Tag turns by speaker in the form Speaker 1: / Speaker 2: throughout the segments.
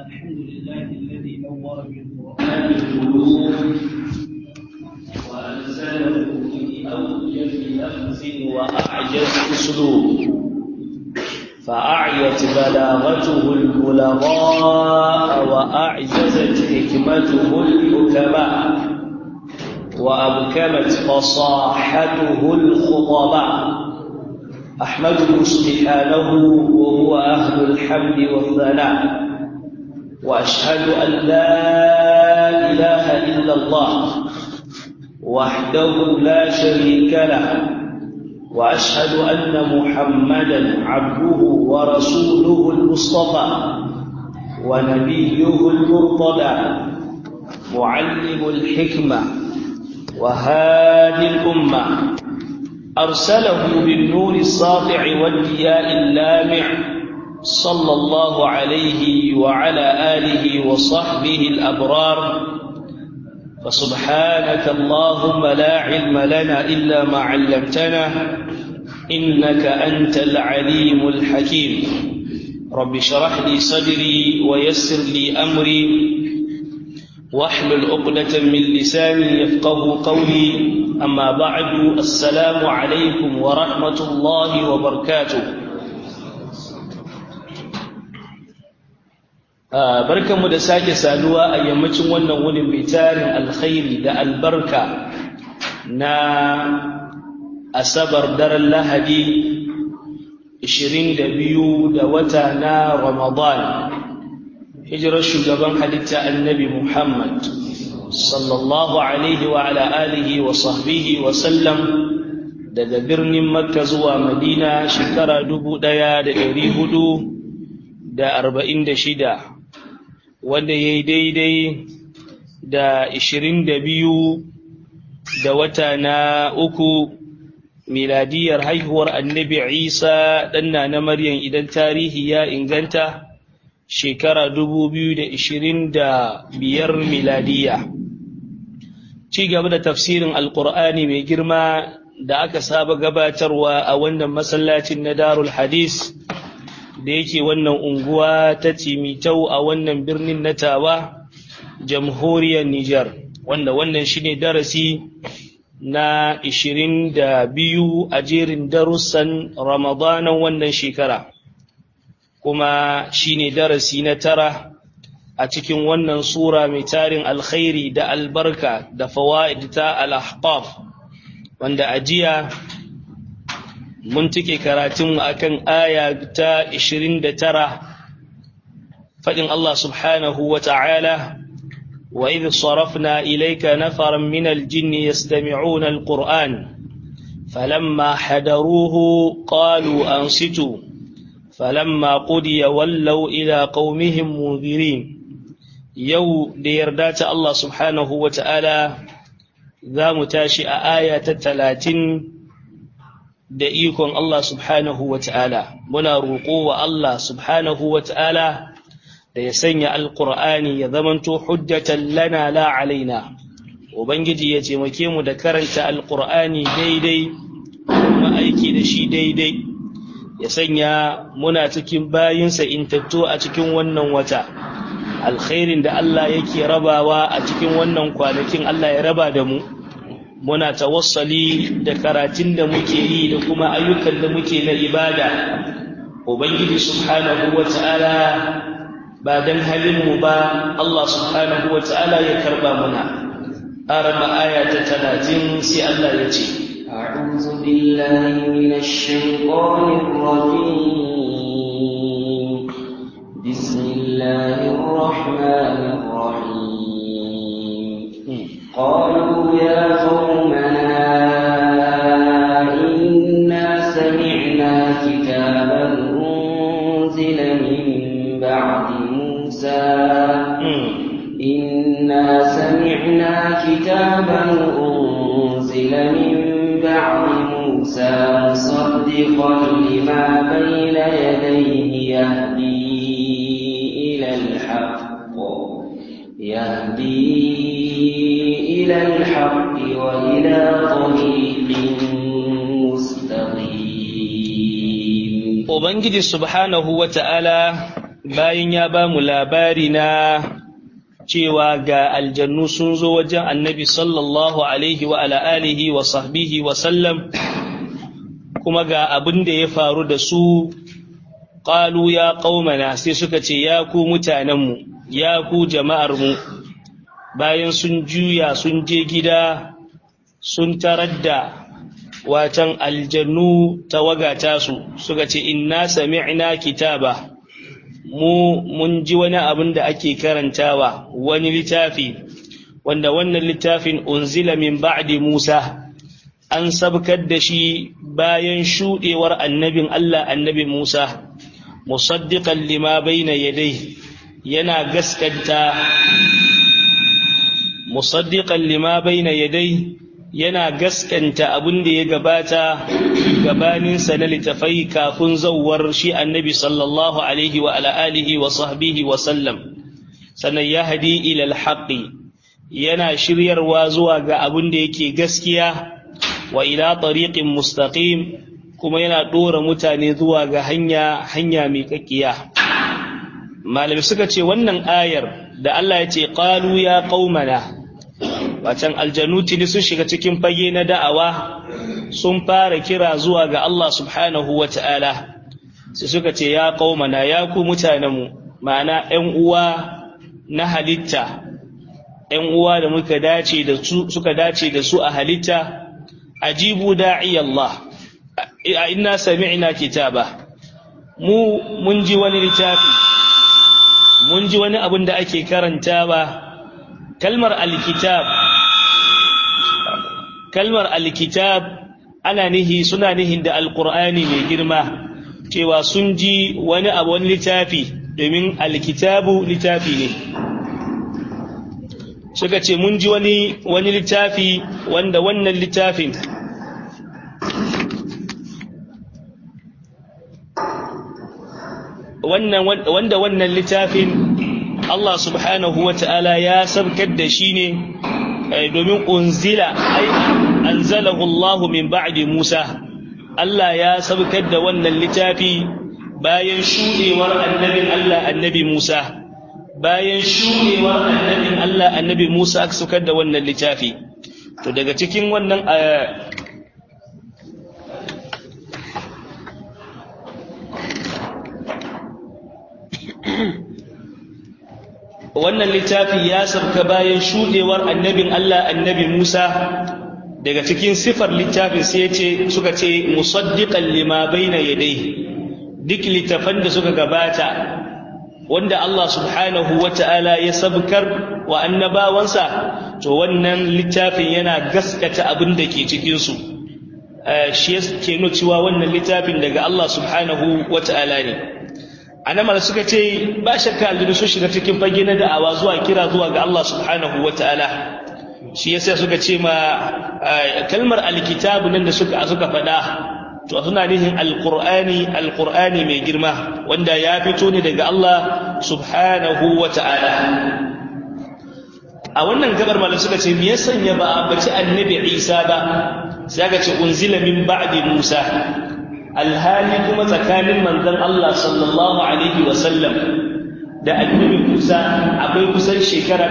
Speaker 1: الحمد لله الذي نور بالقرآن القلوب وأنزله في أوجز لفظ وأعجز أسلوب فأعيت بلاغته البلغاء وأعجزت حكمته الحكماء وأبكمت فصاحته الخطباء أحمده سبحانه وهو أهل الحمد والثناء وأشهد أن لا إله إلا الله وحده لا شريك له وأشهد أن محمدا عبده ورسوله المصطفى ونبيه المرتضى معلم الحكمة وهادي الأمة أرسله بالنور الساطع والضياء اللامع صلى الله عليه وعلى آله وصحبه الأبرار فسبحانك اللهم لا علم لنا إلا ما علمتنا إنك أنت العليم الحكيم رب شرح لي صدري ويسر لي أمري واحلل عقدة من لساني يفقه قولي أما بعد السلام عليكم ورحمة الله وبركاته barkanmu da sake saduwa a yammacin wannan wunin mai tarin alkhairi da albarka na asabar daren lahadi 22 da wata na ramadan hijirar shugaban halitta annabi muhammad sallallahu alaihi wa ala alihi wa sahbihi wa sallam daga birnin makka zuwa madina shekara dubu ɗaya da ɗari hudu da arba'in da shida wanda ya yi daidai da ishirin da biyu da wata na uku miladiyar haihuwar annabi isa ɗanna na maryam idan tarihi ya inganta shekara dubu biyu da ishirin da biyar miladiya ci gaba da tafsirin alkur'ani mai girma da aka saba gabatarwa a wannan masallacin na darul hadis da yake wannan unguwa ta timitau a wannan birnin na tawa jamhuriyar Nijar wanda wannan shine darasi na ishirin da biyu a jerin darussan ramadanan wannan shekara kuma shine darasi na tara a cikin wannan sura mai tarin alkhairi da albarka da fawaid ta al-ahqaf wanda ajiya mun tike karatun akan aya ta 29 fadin Allah subhanahu wa ta'ala wa idh sarafna ilayka nafaran min al-jinni yastami'una al-qur'an falamma hadaruhu qalu ansitu falamma qudiya wallaw ila qaumihim munzirin yau da yarda ta Allah subhanahu wa ta'ala za mu tashi a aya ta talatin da ikon Allah subhanahu wa ta'ala, muna roƙo wa Allah subhanahu wa ta'ala da ya sanya Alƙur'ani ya zamanto hujjatan lana la alaina. Ubangiji ya taimake mu da karanta Alƙur'ani daidai, kuma aiki da shi daidai, ya sanya muna cikin bayinsa intattu a cikin wannan wata. Alkhairin da Allah yake rabawa a cikin wannan kwanakin Allah ya raba da mu. muna tawassali da karatun da muke yi da kuma ayyukan da muke na ibada ubangiji subhanahu wata'ala ba dan halin mu ba Allah subhanahu wata'ala ya karba muna arama aya ta 30 sai Allah ya ce
Speaker 2: أعوذ بالله من الشيطان الرجيم بسم الله الرحمن الرحيم قالوا يا قومنا إنا سمعنا كتابا أنزل من بعد موسى إنا سمعنا كتابا أنزل من بعد موسى مصدقا لما بين يديه يهدي إلى الحق يهدي إلى الحق وإلى طريق مستقيم
Speaker 1: Ubangiji subhanahu wa ta'ala bayan ya ba mu labari na cewa ga aljannu sun zo wajen annabi sallallahu alaihi wa ala alihi wa sahbihi wa sallam kuma ga abin da ya faru da su qalu ya qaumana sai suka ce ya ku mutanenmu ya ku jama'armu bayan sun juya sun je gida sun tarar da watan aljannu tawagata su suka ce inna sami'na kitaba mu mun ji wani abin da ake karantawa wani littafi wanda wannan littafin unzila min ba'di Musa an sabkar da shi bayan shudewar annabin Allah annabi Musa musaddiqan lima bayna yadayhi yana gaskanta musaddiqan lima bayna yadayhi yana gaskanta abin da ya gabata gabaninsa na littafai kafin zauwar shi annabi sallallahu alaihi wa alihi wa sahbihi wa sallam sannan ya hadi ilal haqqi yana shiryarwa zuwa ga abin da yake gaskiya wa ila tariqin mustaqim kuma yana dora mutane zuwa ga hanya hanya mai kakkiya malami suka ce wannan ayar da Allah ya ce qalu ya qaumana wacan aljanuti ne sun shiga cikin fage na da'awa sun fara kira zuwa ga Allah subhanahu wa ta'ala sai suka ce ya qaumana ya ku mutanenmu ma'ana ‘yan uwa na halitta ‘yan uwa da muka dace da su suka dace da su a halitta ajibu da'i Allah a inna sami'na kitaba mu mun ji wani littafi mun ji wani abin da ake karantawa kalmar alkitab kalmar alkitab ana nihi suna nihin da alqur'ani mai girma cewa sun ji wani abu wani littafi domin alkitabu littafi ne suka ce mun ji wani wani littafi wanda wannan littafin wannan wanda wannan littafin Allah subhanahu wa ta'ala ya sabkar da shi ne domin unzila ai anzalahu Allah min ba'di Musa Allah ya sabkar da wannan littafi bayan shudewar annabin Allah annabi Musa bayan shudewar annabin Allah annabi Musa aka saukar da wannan littafi to daga cikin wannan wannan littafi ya sabka bayan shudewar annabin Allah annabi Musa daga cikin sifar littafin sai ce suka ce musaddiqan lima baina yadayhi duk littafan da suka gabata wanda Allah subhanahu wata'ala ya sabkar wa annabawansa to wannan littafin yana gaskata abin da ke cikin su shi ke nuna cewa wannan littafin daga Allah subhanahu wata'ala ne annamal suka ce ba shakka aljinu sun shiga cikin fage na da'awa zuwa kira zuwa ga Allah subhanahu wata'ala shi yasa suka ce ma kalmar alkitabu nan da suka suka faɗa to suna nihin alqur'ani alqur'ani mai girma wanda ya fito ne daga Allah subhanahu wata'ala a wannan gabar malam suka ce me ya sanya ba a bace annabi Isa ba sai aka ce unzila min ba'di Musa alhali kuma tsakanin manzon Allah sallallahu alaihi wasallam da annabi Musa akwai kusan shekara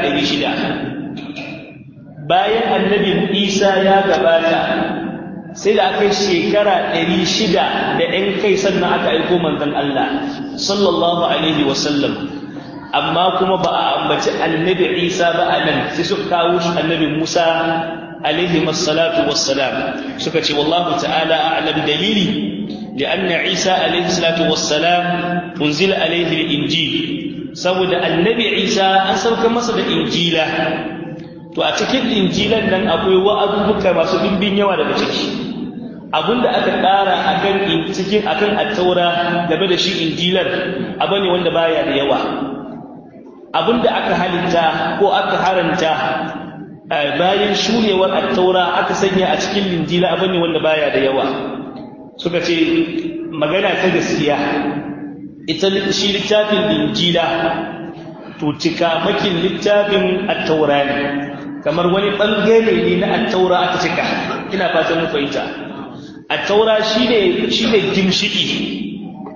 Speaker 1: 600 bayan annabi Isa ya gabata sai da aka yi shekara 600 da ɗan kai sannan aka aiko manzon Allah sallallahu alaihi wasallam amma kuma ba a ambaci annabi Isa ba a nan sai suka kawo shi annabi Musa alaihi masallatu wassalam suka ce wallahu ta'ala a'lam dalili لأن عيسى عليه الصلاة والسلام أنزل عليه الإنجيل saboda annabi Isa an sauka masa da injila to a cikin injilan nan akwai wa'azubuka masu dimbin yawa daga ciki abinda aka ƙara akan cikin akan attaura game da shi injilar abu ne wanda baya da yawa abinda aka halitta ko aka haranta bayan shurewar attaura aka sanya a cikin injila abu ne wanda baya da yawa suka ce magana ta gaskiya ita shi littafin injila to cika makin littafin attaura ne kamar wani bangare ne na attaura aka cika ina fatan mu fahimta attaura shine shine gimshiki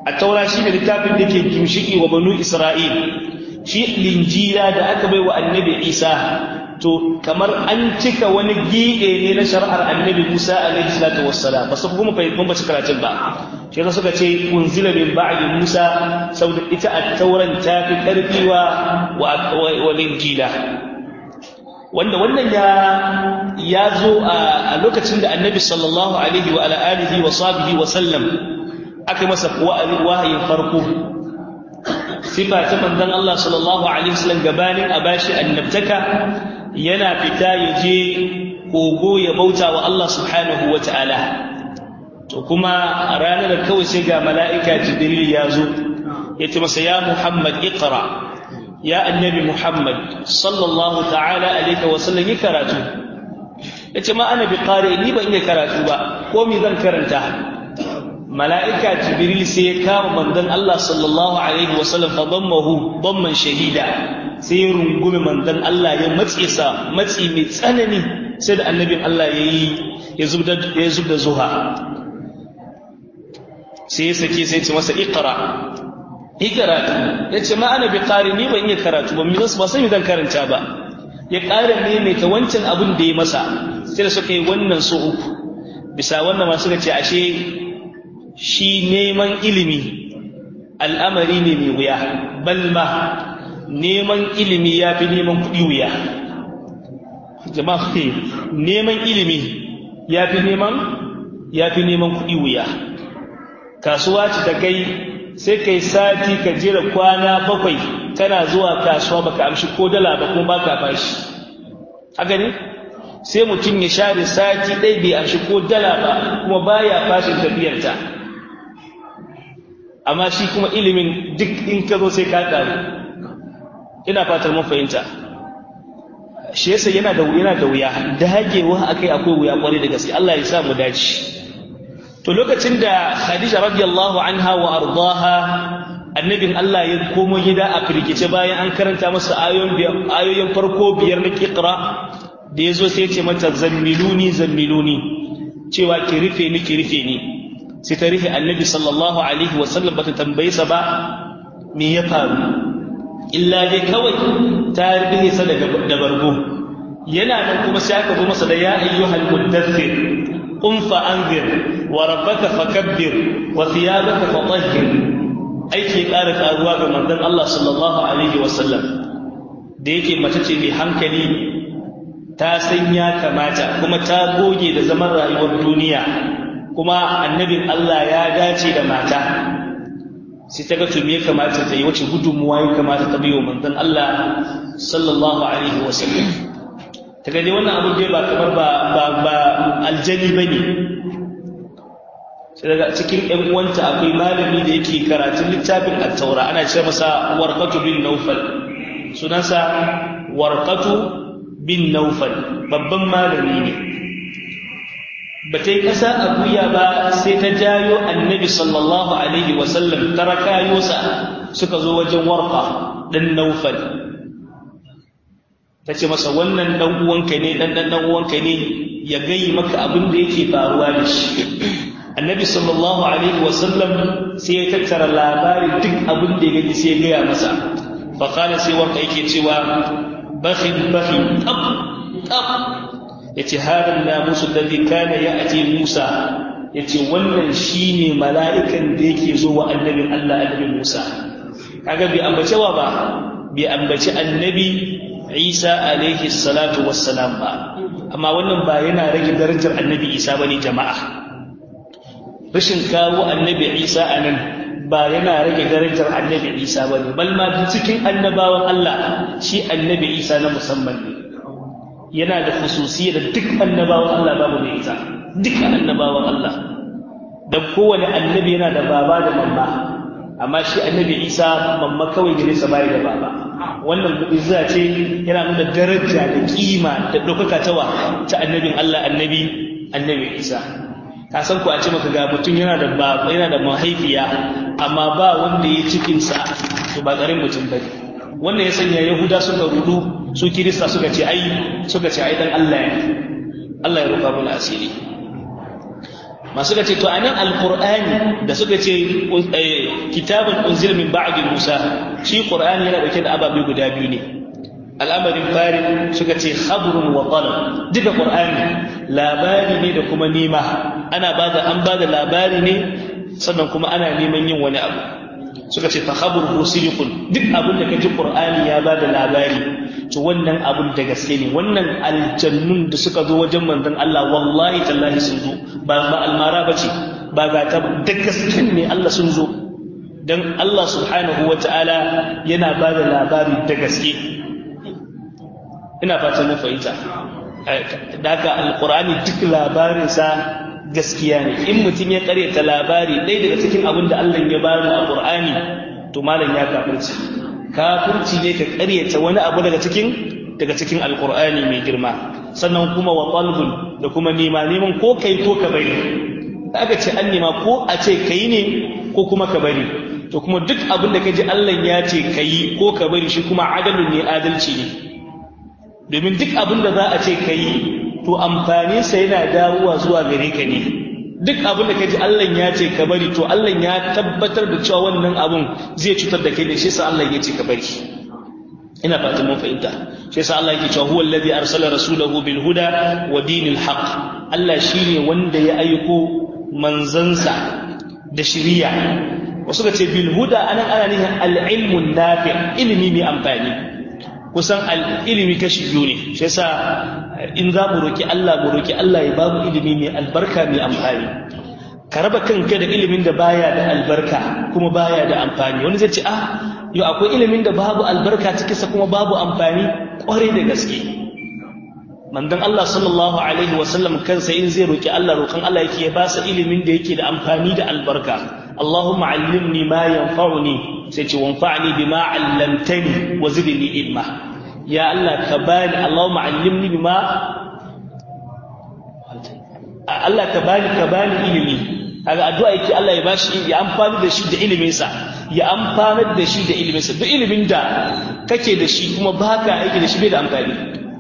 Speaker 1: at-taura shine littafin da ke gimshiki wa banu isra'il shi linjila da aka bai wa annabi isa to kamar an cika wani giɗe ne na shari'ar annabi musa alaihi salatu wassalam ba su kuma fahimtar ba karatun ba shi yasa suka ce unzila min ba'di musa saboda ita at-tauran ta fi karfi wa wa linjila wanda wannan ya ya zo a lokacin da annabi sallallahu alaihi wa ala alihi wa sahbihi wa sallam aka masa wahayin farko sifa ta manzon Allah sallallahu alaihi wasallam gabanin a bashi annabtaka yana fita ya je kogo ya bauta wa Allah subhanahu wa ta'ala to kuma a ranar kawai sai ga mala'ika jibril ya zo ya ce masa ya muhammad iqra ya annabi muhammad sallallahu ta'ala alaihi wasallam yi karatu ya ce ma ana bi ƙare ni ban iya karatu ba ko mi zan karanta mala'ika jibril sai ya kama manzon Allah sallallahu alaihi wasallam fa dammahu damman shahida sai ya rungume manzon Allah ya matse sa matsi mai tsanani sai da annabin Allah ya yi ya zubda ya zubda zuha sai ya sake sai ya ce masa iqra iqra ya ce ma ana bi qari ni ban iya karatu ba mi zan ba sai zan karanta ba ya ƙara maimaita wancan abin da ya masa sai da suka yi wannan su uku bisa wannan ma suka ce ashe shi neman ilimi al'amari ne mai wuya balma neman ilimi ya fi neman kuɗi wuya jama'a neman ilimi ya fi neman ya fi neman kuɗi wuya kasuwa ce ta kai sai kai sati ka jira kwana bakwai kana zuwa kasuwa baka amshi ko dala ba kuma baka bashi haka ne sai mutum ya share sati ɗaya bai amshi ko dala ba kuma baya fashin tafiyarta amma shi kuma ilimin duk in ka zo sai ka karu ina fatar mun fahimta shi yasa yana da yana da wuya dagewa akai akwai wuya kwarai da gaske Allah ya sa mu dace to lokacin da Khadija radiyallahu anha wa ardaha annabin Allah ya komo gida a firgice bayan an karanta masa ayoyin ayoyin farko biyar na Iqra da yazo sai ya ce mata zammiluni zammiluni cewa ki rufe ni ki rufe ni sai ta rufe annabi sallallahu alaihi wasallam bata tambaye sa ba me ya faru illa dai kawai ta rufe sa da bargo yana nan kuma sai aka zo masa da ya ayyuhal muddathir qum fa anzir wa rabbaka fakabbir wa thiyabaka fatahhir aiki ƙara karuwa ga manzon Allah sallallahu alaihi wasallam da yake mace ce mai hankali ta san ya kamata kuma ta goge da zaman rayuwar duniya kuma annabin Allah ya dace da mata sai ta ga to me ya kamata ta yi wace gudunmuwa ya kamata ta biyo manzon Allah sallallahu alaihi wasallam ta ga dai wannan abu dai ba kamar ba ba ba aljani bane sai daga cikin ƴan uwanta akwai malami da yake karatun littafin at-taura ana ce masa warqatu bin nawfal sunansa warqatu bin nawfal babban malami ne ba ta yi ƙasa a guya ba sai ta jayo annabi sallallahu alaihi wasallam ta rakayosa suka zo wajen warfa ɗan naufal ta ce masa wannan ɗan uwanka ne ɗan ɗan uwanka ne ya gayi maka abin da yake faruwa da shi annabi sallallahu alaihi wasallam sai ya tattara labarin duk abin da ya gani sai ya gaya masa faƙala sai warka yake cewa bakhin bakhin tab tab yace hadan namusu alladhi kana ya'ti Musa yace wannan shine mala'ikan da yake zo wa annabin Allah annabi Musa kaga bi ambace wa ba bi ambaci annabi Isa alaihi salatu wassalam ba amma wannan ba yana rage darajar annabi Isa bane jama'a rashin kawo annabi Isa anan ba yana rage darajar annabi Isa bane bal ma cikin annabawan Allah shi annabi Isa na musamman ne yana da khususiyya da duk annabawan Allah babu mai ita duk annabawan Allah dan kowane annabi yana da baba da mamma amma shi annabi Isa mamma kawai gare sa bai da baba wannan izza ce yana nuna daraja da kima da dokaka tawa ta annabin Allah annabi annabi Isa ka san ku a ce maka ga mutum yana da baba yana da mahaifiya amma ba wanda ya cikin sa to ba garin mutum bane wannan ya sanya yahuda suka rudu su kirista suka ce ai suka ce ai dan Allah ya Allah ya rufa mana asiri masu ce to anan alqur'ani da suka ce kitabun unzila min ba'di musa shi qur'ani yana dauke da ababe guda biyu ne al'amarin fari suka ce khabrun wa talab duka qur'ani labari ne da kuma nema ana bada an bada labari ne sannan kuma ana neman yin wani abu suka ce fa khabru sidiqun duk abin da kaji qur'ani ya bada labari to wannan abun da gaske ne wannan aljannun da suka zo wajen manzon Allah wallahi tallahi sun zo ba ba almara bace ba ga ta da gaske ne Allah sun zo dan Allah subhanahu wataala yana bada labari da gaske ina fatan mun fahimta daga alqur'ani duk labarinsa gaskiya ne in mutum ya karyata labari ɗaya daga cikin abin da Allah ya bani a Qur'ani to malam ya kafirci kafirci ne ka karyata wani abu daga cikin daga cikin alqur'ani mai girma sannan kuma wa qalbun da kuma nema neman ko kai ko ka bari aka ce an nema ko a ce kai ne ko kuma ka bari to kuma duk abin da kaji Allah ya ce kai ko ka bari shi kuma adalun ne adalci ne domin duk abin da za a ce kai to amfaninsa yana dawowa zuwa gare ka ne duk abin da kaji Allah ya ce ka bari to Allah ya tabbatar da cewa wannan abun zai cutar da kai da shi sa Allah ya ce ka bari ina fatan mun fahimta shi yasa Allah yake cewa huwa alladhi arsala rasulahu bil huda wa dinil haqq Allah shine wanda ya aiko manzansa da shiriya wasu ga ce bil huda anan ana nihin al ilmun nafi ilimi mai amfani kusan ilimi kashi biyu ne shi yasa in za mu roki Allah mu roki Allah ya ba mu ilimi mai albarka mai amfani ka raba kanka da ilimin da baya da albarka kuma baya da amfani wani zai ce ah yau akwai ilimin da babu albarka cikinsa kuma babu amfani kwarai da gaske mandan Allah sallallahu alaihi wasallam kansa in zai roki Allah rokan Allah yake ya ba sa ilimin da yake da amfani da albarka Allahumma allimni ma yanfa'uni sai ce wanfa'ni bima 'allamtani wa zidni ilma ya Allah ka bani Allahumma 'allimni bima Allah ka bani ka bani ilimi kaga addu'a yake Allah ya bashi ya amfani da shi da ilimin sa ya amfanar da shi da ilimin sa duk ilimin da kake da shi kuma baka aiki da shi bai da amfani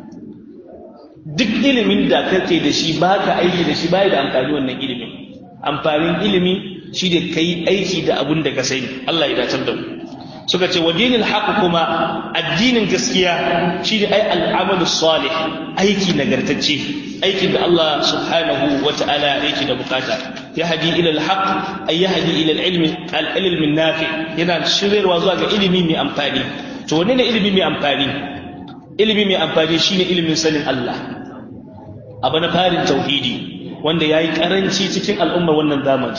Speaker 1: duk ilimin da kake da shi baka aiki da shi bai da amfani wannan ilimin amfanin ilimi shi da kai aiki da abun da ka sani Allah ya dacar da mu suka ce wadinin haqq kuma addinin gaskiya shi ne ai al'amalu salih aiki nagartacce aikin da Allah subhanahu wata'ala yake da bukata yahdi ila al-haqq ay yahdi ila al-ilmi al-ilm nafi yana shiryarwa zuwa ga ilimi mai amfani to wanne ne ilimi mai amfani ilimi mai amfani shine ilimin sanin Allah abu na farin tauhidi wanda yayi karanci cikin al'ummar wannan zamani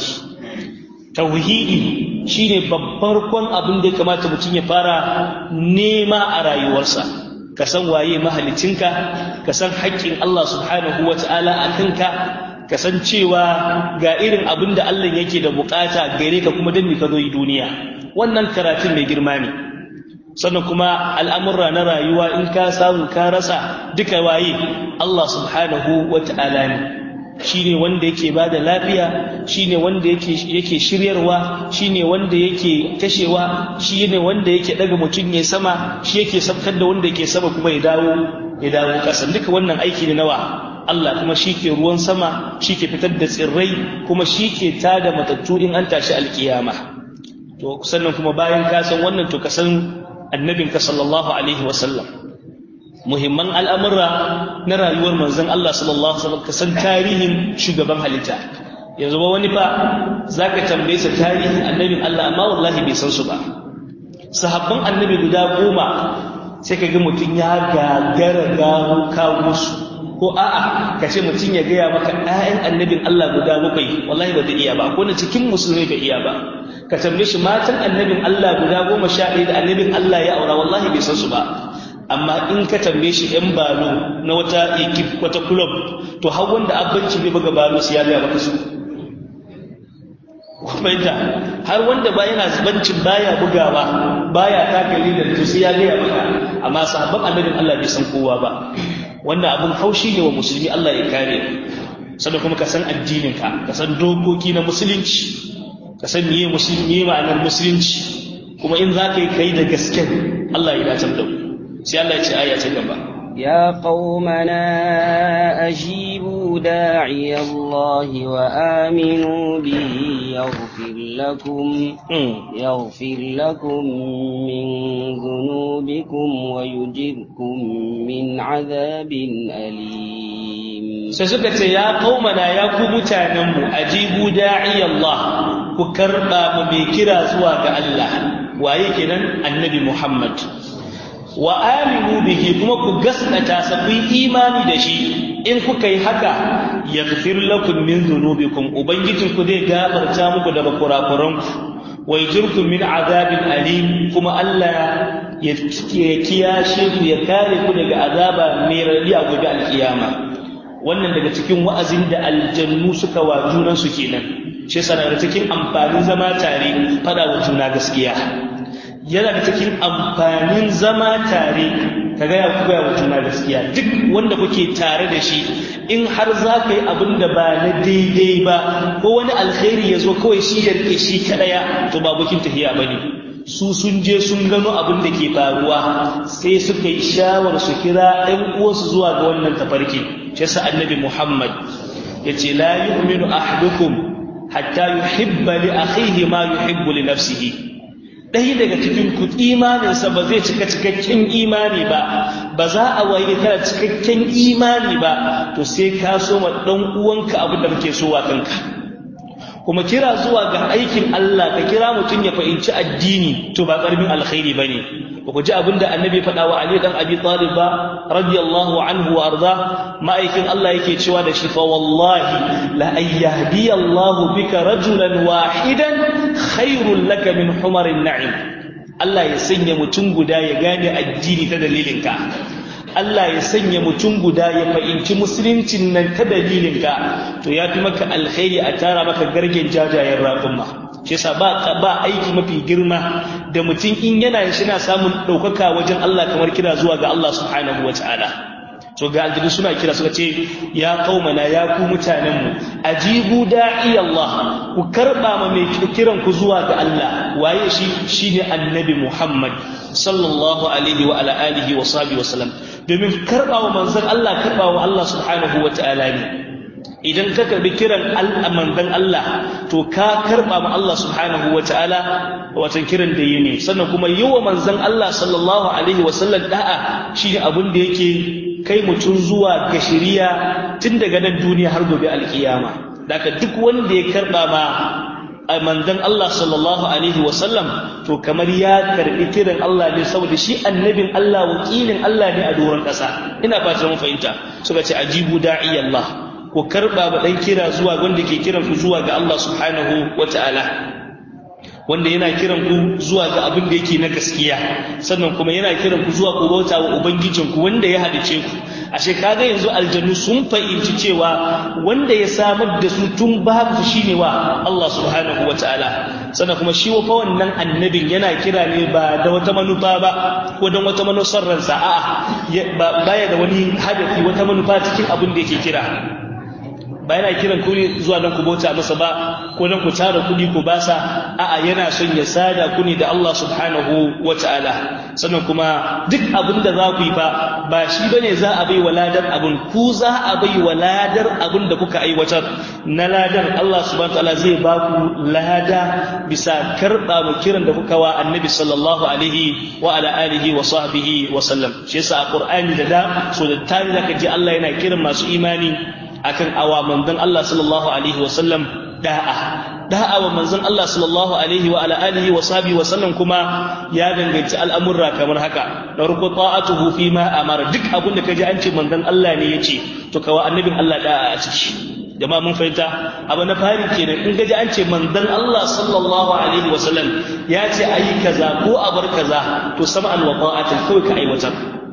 Speaker 1: tauhidi shine babbar kwan abin da ya kamata mutum ya fara nema a rayuwarsa ka san waye mahalicinka ka san haƙƙin Allah subhanahu wata'ala a kanka ka san cewa ga irin abin da Allah yake da bukata gare ka kuma dan ka zo yi duniya wannan karatun mai girma ne sannan kuma al'amurra na rayuwa in ka samu ka rasa duka waye Allah subhanahu wata'ala ne shi ne wanda yake ba da lafiya shi ne wanda yake shiryarwa shi ne wanda yake kashewa shi ne wanda yake daga mutum ya sama shi yake sabkar da wanda yake sama kuma ya dawo ya dawo ƙasa duka wannan aiki ne nawa Allah kuma shi ke ruwan sama shi ke fitar da tsirrai kuma shi ke tada matattu in an tashi alkiyama to sannan kuma bayan ka san wannan to ka san annabinka sallallahu alaihi wasallam muhimman al'amurra na rayuwar manzon Allah sallallahu Alaihi wasallam kasan tarihin shugaban halitta yanzu ba wani fa za ka tambaye sa tarihin annabin Allah amma wallahi bai san su ba sahabban annabi guda goma sai ka ga mutum ya gagara gano kawo su ko a'a ka ce mutum ya gaya maka ‘ya'yan annabin Allah guda bakwai wallahi ba zai iya ba ko na cikin musulmi bai iya ba ka tambaye shi matan annabin Allah guda goma sha ɗaya da annabin Allah ya aura wallahi bai san su ba amma in ka tambaye shi yan balo na wata ekip wata club to har wanda abinci bai buga balo su ya ga maka su kuma har wanda ba yana zubancin baya bugawa baya taka lidar to sai ya ga maka amma sahabban annabin Allah bai san kowa ba wannan abun haushi ne wa musulmi Allah ya kare sannan kuma ka san addinin ka ka san dokoki na musulunci ka san miye musulmi ma'anar musulunci kuma in za ka yi kai da gaske Allah ya dace da mu sai Allah ya ce aya ta gaba
Speaker 2: يا قومنا أجيبوا داعي الله وآمنوا به يغفر لكم يغفر لكم من ذنوبكم ويجركم من عذاب أليم
Speaker 1: سيسكت يا قومنا يا كمتانم أجيبوا داعي الله كربا مبكرا زواج الله وأيكنا النبي محمد wa aminu bihi kuma ku gaskata sa ku imani da shi in kuka yi haka yaghfir lakum min dhunubikum ubangijin ku zai gafarta muku daga kurakuran ku wa yajirkum min azabin alim kuma Allah ya kiyashe ku ya kare ku daga azaba mai radi a gobe alkiyama wannan daga cikin wa'azin da aljannu suka wa junan su kenan shi yasa daga cikin amfanin zama tare fada wa juna gaskiya yana da cikin amfanin zama tare ka gaya ku gaya wa juna gaskiya duk wanda kuke tare da shi in har za ka yi abin da ba na daidai ba ko wani alkhairi ya zo kawai shi ya rike shi kaɗaya to ba bukin tafiya ba ne su sun je sun gano abin da ke faruwa sai suka yi shawar su kira ɗan uwansu zuwa ga wannan tafarki shi sa annabi muhammad ya ce la yu'minu ahadukum hatta yuhibba li akhihi ma yuhibbu li nafsihi ɗaya daga cikin ku imaninsa ba zai cika cikakken imani ba ba za a waye kana cikakken imani ba to sai ka so ma ɗan uwanka abin da kake so wa kanka kuma kira zuwa ga aikin Allah ka kira mutum ya fahimci addini to ba ƙarfin alkhairi ba ne ba ku ji abin da annabi faɗa wa Ali dan Abi Talib ba radiyallahu anhu wa arda ma'aikin Allah yake cewa da shi fa wallahi la ayyahdi Allah bika rajulan wahidan khairul laka min humarin na'im Allah ya sanya mutum guda ya gane addini ta dalilinka Allah ya sanya mutum guda ya fahimci musuluncin nan ta dalilinka to ya fi maka alkhairi a tara maka gargen jajayen raƙumma shi yasa ba ba aiki mafi girma da mutum in yana shi na samun ɗaukaka wajen Allah kamar kira zuwa ga Allah subhanahu wa ta'ala so ga aljinu suna kira suka ce ya kaumana ya ku mutanenmu ajibu da'i Allah ku karba ma mai kiran ku zuwa ga Allah waye shi shine annabi Muhammad sallallahu alaihi wa ala alihi wa sahbihi wa sallam domin karba wa manzon Allah karba wa Allah subhanahu wa ta'ala ne idan ka karbi kiran manzon Allah to ka karba ma Allah subhanahu wa ta'ala watan kiran da yi ne sannan kuma yi wa manzon Allah sallallahu alaihi wa sallam da'a shine abin da yake kai mutum zuwa ga shiriya tun daga nan duniya har gobe alkiyama daga duk wanda ya karba ma a manzon Allah sallallahu alaihi wasallam to kamar ya karbi kiran Allah ne saboda shi annabin Allah wakilin Allah ne a doron ƙasa ina fatan mun fahimta suka ce ajibu da'i Allah ko karba ba dan kira zuwa wanda ke kiran ku zuwa ga Allah subhanahu wata'ala wanda yana kiran ku zuwa ga abin da yake na gaskiya sannan kuma yana kiran ku zuwa ku bauta wa ubangijinku wanda ya halice ku ashe kaga yanzu aljannu sun fahimci cewa wanda ya samar da su tun babu shine wa Allah subhanahu wataala sannan kuma shi wa wannan annabin yana kira ne ba da wata manufa ba ko don wata manufar ransa a'a baya da wani hadafi wata manufa cikin abin da yake kira ba yana kiran ku zuwa nan ku bauta masa ba ko nan ku tara kuɗi ku basa a'a yana son ya sada ku ne da Allah subhanahu wata'ala sannan kuma duk abin da za ku yi fa ba shi bane za a bai waladar abin ku za a bai waladar abin da kuka aiwatar na ladar Allah subhanahu wata'ala zai ba ku lada bisa karɓa mu kiran da kuka wa annabi sallallahu alaihi wa ala alihi wa sahbihi wa sallam shi yasa a qur'ani da da so da tare zaka ji Allah yana kiran masu imani akan awa manzon Allah sallallahu alaihi wa sallam da'a da'a wa manzon Allah sallallahu alaihi wa ala alihi wa sahbihi wa sallam kuma ya danganci al'amurra kamar haka da ruku ta'atuhu fi ma amara duk abin da kaji an ce manzon Allah ne yace to kawa annabin Allah da'a a ciki jama'a mun fahimta abu na fari kenan in gaji an ce manzon Allah sallallahu alaihi wa sallam ya ce ayi kaza ko a bar kaza to sam'an wa ta'atan kawai ka aiwatar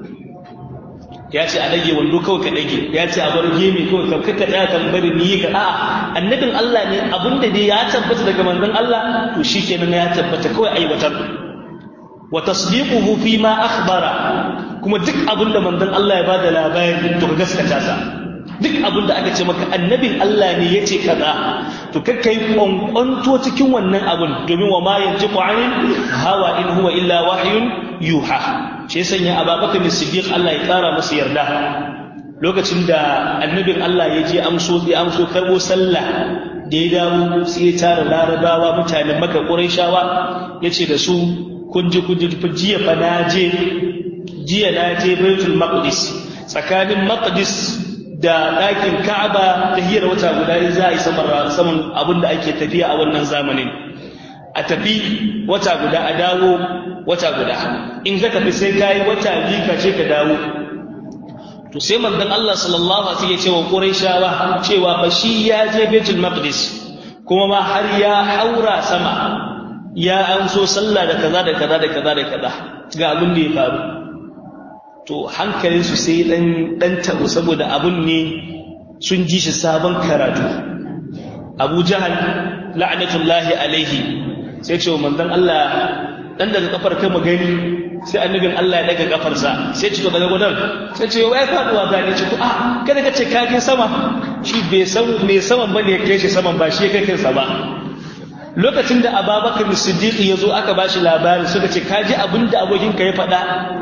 Speaker 1: ya ce a ɗage wando kawai ka ɗage ya ce a bar gemi kawai ka kaka tsaya kan bari ni ka a'a annabin Allah ne abin da dai ya tabbata daga manzon Allah to shikenan ya tabbata kawai aiwatar wa tasdiquhu fi ma akhbara kuma duk abin da manzon Allah ya bada labari to ka gaskata sa duk abin da aka ce maka annabin Allah ne yace kaza to kakkai kwankwanto cikin wannan abun domin wa ma yantiqu anil hawa in huwa illa wahyun yuha shi sanya ababakar siddiq Allah ya kara masa yarda lokacin da annabin Allah ya je amso ya amso karbo sallah da ya dawo sai ya tara larabawa mutanen maka ƙurayshawa ya ce da su kun ji kun ji jiya fa na je jiya na je baitul maqdis tsakanin maqdis da ɗakin ka'aba ta hiyar wata guda za a yi saman abin da ake tafiya a wannan zamanin a tafi wata guda a dawo wata guda in ka tafi sai ka yi wata biyu ka ce ka dawo to sai manzon Allah sallallahu alaihi wasallam ya ce wa Qurayshawa cewa fa shi ya je Baitul Maqdis kuma ma har ya haura sama ya amso sallah da kaza da kaza da kaza da kaza ga abin da ya faru to hankalin su sai dan dan tabo saboda abun ne sun ji shi sabon karatu Abu Jahal la'natullahi alaihi sai ce wa manzon Allah dan daga kafar kai magani sai annabin Allah ya daga kafarsa sai ce to daga gudan sai ce wai faduwa ga ne ce to ah kada ka ce ka kai sama shi bai san me saman bane ya kai shi saman ba shi ya kai kansa ba lokacin da Abubakar Siddiq ya zo aka bashi labari suka ce ka ji abin da abokin ka ya faɗa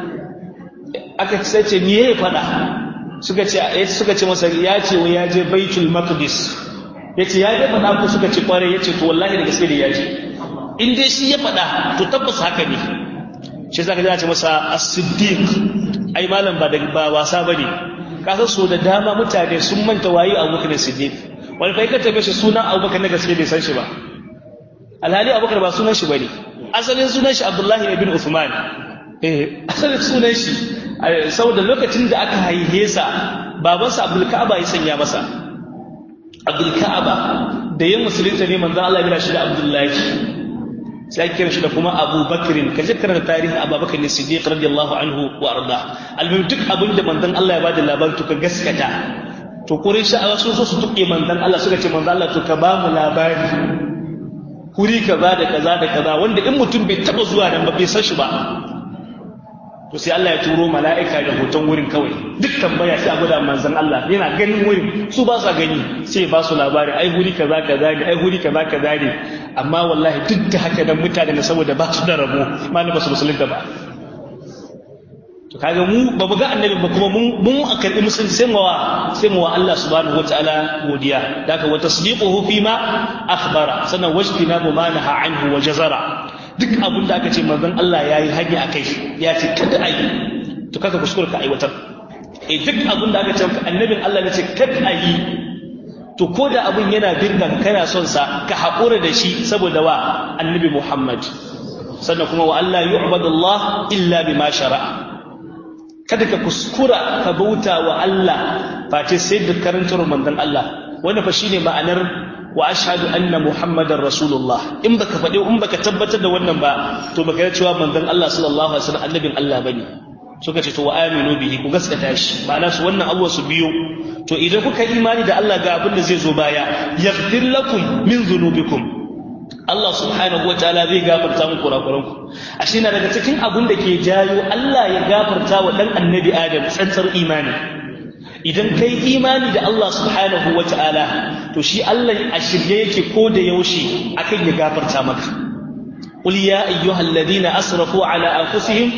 Speaker 1: aka sai ce me ya faɗa suka ce suka ce masa ya ce wai ya je Baitul Maqdis yace ya je faɗa ko suka ce kware yace to wallahi da gaske da ya je in dai shi ya faɗa to tabbas haka ne shi zaka ji ce masa as-siddiq ai malam ba da ba wasa bane ka san so da dama mutane sun manta wayi Abubakar Siddiq wani fa ka tabe shi sunan Abubakar na gaske bai san shi ba alhali Abubakar ba sunan shi bane asalin sunan shi Abdullahi ibn Uthman eh asalin sunan shi saboda lokacin da aka haihe sa babansa Abdul Ka'aba ya sanya masa Abdul Ka'aba da yin musulunta ne manzon Allah ya shi da Abdullahi sai ake kiran shi da kuma Abu Bakrin ka je karanta tarihin Abu Bakr Siddiq radiyallahu anhu wa arda almuhim duk abin da manzon Allah ya bada labarin to ka gaskata to Quraysh a sun so su tuke manzon Allah suka ce manzon Allah to ka ba mu labari kuri kaza da kaza da kaza wanda in mutum bai taba zuwa nan ba bai san shi ba to sai Allah ya turo mala'ika da hoton wurin kawai duk tambaya sai a gwada manzon Allah yana ganin wurin su ba sa gani sai ba su labari ai huri kaza kaza ne ai huri kaza kaza ne amma wallahi duk da haka dan mutane ne saboda ba su da rabo malam ba su musulunta ba to kaga mu ba mu ga annabi ba kuma mun mun akarbi musulunci sai mu wa sai mu wa Allah subhanahu wataala godiya daga wa tasdiquhu fi ma akhbara sanan wajtina ma naha anhu wa jazara duk abin da aka ce manzon Allah ya yi hanya a kai ya ce kada a yi to kaka kuskure ka aiwatar e duk abin da aka ce annabin Allah ya ce kada a yi to ko da abin yana birga kana son sa ka haƙura da shi saboda wa annabi Muhammad sannan kuma wa Allah yu'badu Allah illa bima shara'a kada ka kuskura ka bauta wa Allah face sai da karantar manzon Allah wannan fa shine ma'anar wa ashhadu anna muhammadar rasulullah in baka faɗi in baka tabbatar da wannan ba to baka yi cewa manzon Allah sallallahu alaihi wasallam annabin Allah bane suka ce to wa aminu bihi ku gaskata shi ma'ana su wannan abuwa su biyo to idan kuka imani da Allah ga abin da zai zo baya yaghfir lakum min dhunubikum Allah subhanahu wa ta'ala zai gafarta muku kurakuranku ashe na daga cikin abin da ke jayo Allah ya gafarta wa dan annabi Adam tsantsar imani idan kai imani da Allah subhanahu wa ta'ala to shi Allah a shirye yake ko da yaushe akan ya gafarta maka qul ya ayyuhal ladina asrafu ala anfusihim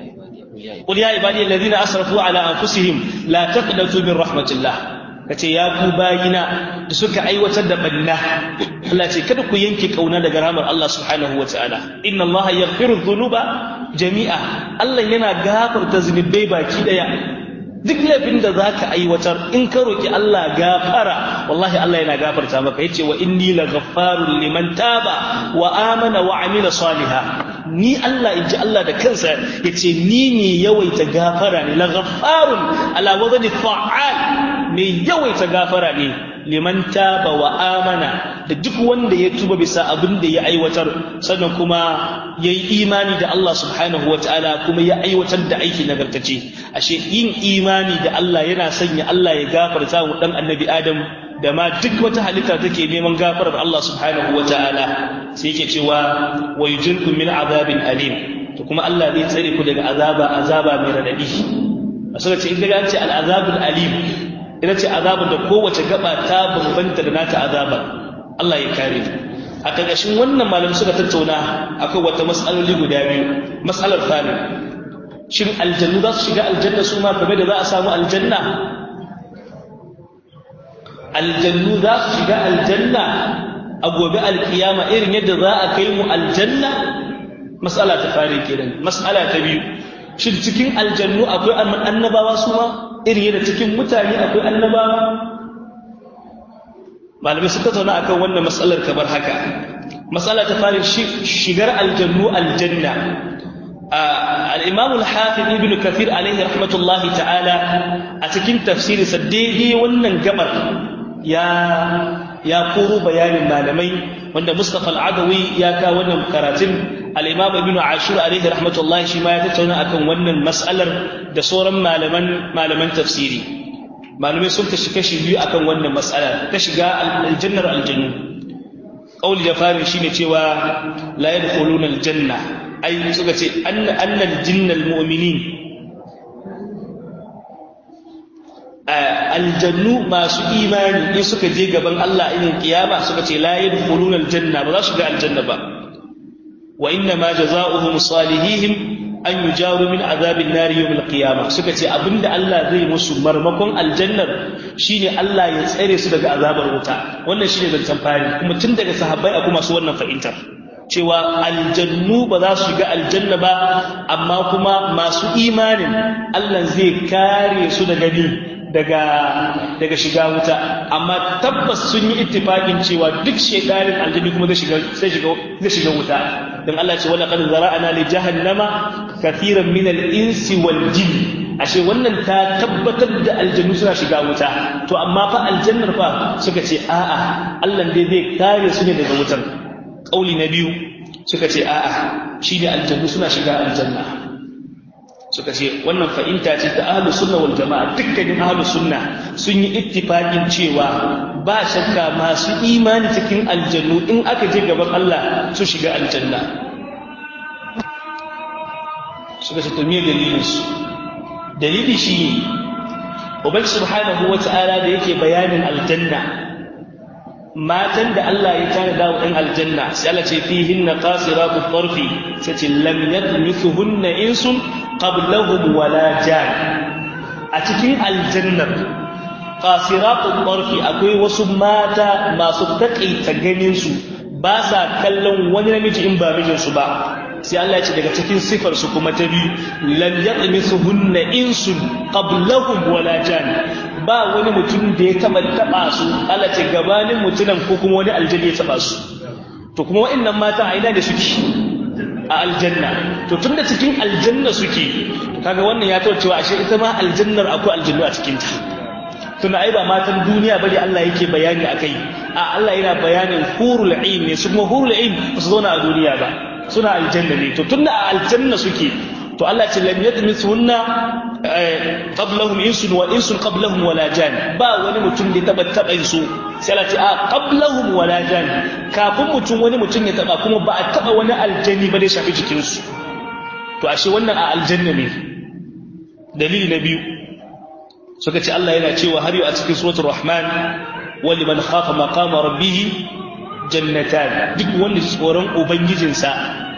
Speaker 1: qul ya ibadi alladhina asrafu ala anfusihim la taqnatu min rahmatillah kace ya ku bayina da suka aiwatar da banna Allah ce kada ku yanke kauna daga rahmar Allah subhanahu wa ta'ala inna Allah yaghfiru dhunuba jami'a Allah yana gafarta zunubai baki daya duk laifin da za ka aiwatar in ka roƙi Allah gafara wallahi Allah yana gafarta maka yace wa inni la ghaffarun liman taba wa amana wa amila saliha ni Allah inji Allah da kansa yace ni ne yawaita gafara ne la ghaffarun ala wadani fa'al ne yawaita gafara ne liman taba wa amana da duk wanda ya tuba bisa abin da ya aiwatar sannan kuma ya yi imani da Allah subhanahu ta'ala kuma ya aiwatar da aiki nagartace ashe yin imani da Allah yana sanya Allah ya gafarta wa dan annabi Adam da ma duk wata halitta take neman gafarar Allah subhanahu ta'ala sai yake cewa wa yujirkum min azabin alim to kuma Allah zai tsare ku daga azaba azaba mai radadi asala ce in daga an ce al azabul alim ita ce azabar da kowace gaba ta bambanta da nata azabar Allah ya kare a ƙarƙashin wannan malam suka tattauna akwai wata matsaloli guda biyu matsalar fari shin aljannu za su shiga aljanna su ma game da za a samu aljanna aljannu za su shiga aljanna a gobe alkiyama irin yadda za a kai mu aljanna matsala ta fari kenan matsala ta biyu shin cikin aljannu akwai annabawa su ma irin yadda cikin mutane akwai annabawa malamai suka zauna akan wannan matsalar kamar haka matsala ta fari shigar aljannu aljanna al-imam al-hafiz ibn kathir alaihi rahmatullahi ta'ala a cikin tafsiri sa daidai wannan gabar ya ya koro bayanin malamai wanda mustafa al-adawi ya kawo wannan karatun al-imam ibn ashur alaihi rahmatullahi shi ma ya tattauna akan wannan mas'alar da sauran malaman malaman tafsiri malamai sun tashi kashi biyu akan wannan mas'ala ta shiga aljannar aljannu qauli da farin shine cewa la yadkhuluna aljanna ai suka ce anna annal jinnal mu'minin aljannu masu imani in suka je gaban Allah inin kiyama suka ce la yadkhuluna aljanna ba za su ga aljanna ba wa inna ma jazaohum salihihim an yujaru min azabin nari yawmil qiyama suka ce abinda Allah zai musu marmakon aljannar shine Allah ya tsare su daga azabar wuta wannan shine zancen fari kuma tun daga sahabbai akwai masu wannan fahimtar cewa aljannu ba za su shiga aljanna ba amma kuma masu imanin Allah zai kare su daga ni daga daga shiga wuta amma tabbas sun yi ittifaqin cewa duk shedanin aljanni kuma zai shiga zai shiga zai shiga wuta dan Allah ce wala qad zara'ana li jahannama kathiran min al-insi wal jin ashe wannan ta tabbatar da aljannu suna shiga wuta to amma fa aljannar fa suka ce a'a Allah dai zai kare su ne daga wutar kauli na biyu suka ce a'a shine aljannu suna shiga aljanna suka ce wannan fahimta ce ta ahlus sunna wal jama'a dukkanin ahlus sunna sun yi ittifaqin cewa ba shakka masu imani cikin aljannu in aka je gaban Allah su shiga aljanna suka ce to me dalilin su dalili shi ubangi subhanahu wata'ala da yake bayanin aljanna matan da Allah ya tana da ɗan aljanna sai Allah ce fihinna qasiratu tarfi sai ce lam yadmithuhunna insun qablahum wala jan a cikin aljannar qasiratu tarfi akwai wasu mata masu takaita ganin su ba sa kallon wani namiji in ba mijin su ba sai Allah ya ce daga cikin sifar su kuma ta biyu lam yadmithuhunna insun qablahum wala jan ba wani mutum da ya taba taba su Allah ce gabanin mutunan ko kuma wani aljanna ya taba su to kuma wa'annan mata a ina da suke a aljanna to tunda cikin aljanna suke kaga wannan ya tawo cewa ashe ita ma aljannar akwai aljannu a cikin ta tunda ai ba matan duniya bane Allah yake bayani akai a Allah yana bayanin hurul ain ne su kuma hurul ain ba su zauna a duniya ba suna aljanna ne to tunda a aljanna suke to Allah ce lam yadmithunna qablahum insun wa insun qablahum wala jan ba wani mutum da taba taba su sai Allah ce a qablahum wala jan kafin mutum wani mutum ya taba kuma ba a taba wani aljani ba da shafi jikin su to ashe wannan a aljanna ne dalili na biyu suka ce Allah yana cewa har yau a cikin suratul rahman wali man khafa maqama rabbih jannatan duk wanda tsoron ubangijinsa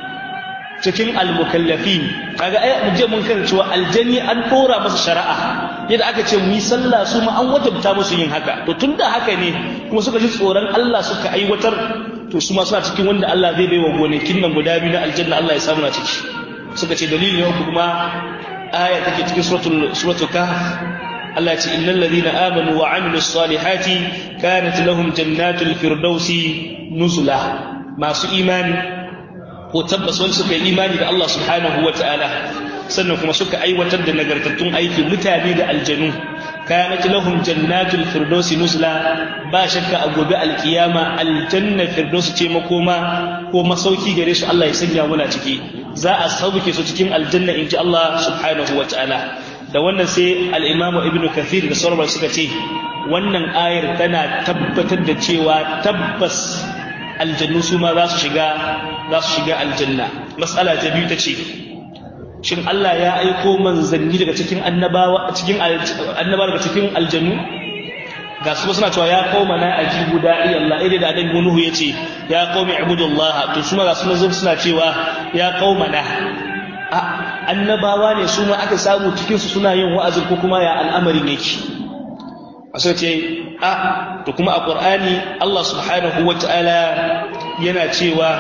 Speaker 1: cikin almukallafin kaga ai je mun kan cewa aljanni an dora masa shari'a yadda aka ce mu yi sallah su ma an wajabta musu yin haka to tunda haka ne kuma suka ji tsoron Allah suka aiwatar to su ma suna cikin wanda Allah zai baiwa gonakin nan guda biyu na aljanna Allah ya samu na ciki suka ce dalilin yau kuma aya take cikin suratul suratul kahf Allah ce innal ladina amanu wa amilus salihati kanat lahum jannatul firdausi nuzula masu imani ko tabbas wani suka yi imani da Allah subhanahu wa ta'ala sannan kuma suka aiwatar da nagartattun aiki mutane da aljanu kanat lahum jannatul firdausi nuzula ba shakka a gobe alkiyama aljanna firdausi ce makoma ko masauki gare su Allah ya sanya muna ciki za a sauke su cikin aljanna inji Allah subhanahu wa ta'ala da wannan sai al-Imam Ibn Kathir da sauran suka ce wannan ayar tana tabbatar da cewa tabbas aljannu su ma za su shiga za su shiga aljanna mas'ala ta biyu ta ce shin Allah ya aiko manzanni daga cikin annabawa cikin annabawa daga cikin aljannu ga su suna cewa ya qauma na ajibu da'i Allah idan da annabi Nuhu yace ya qaumi ibudullah to su ma ga su suna cewa ya qauma na annabawa ne su ma aka samu cikin su suna yin wa'azin ko kuma ya al'amarin yake sai ce a to kuma a qur'ani Allah subhanahu wata'ala yana cewa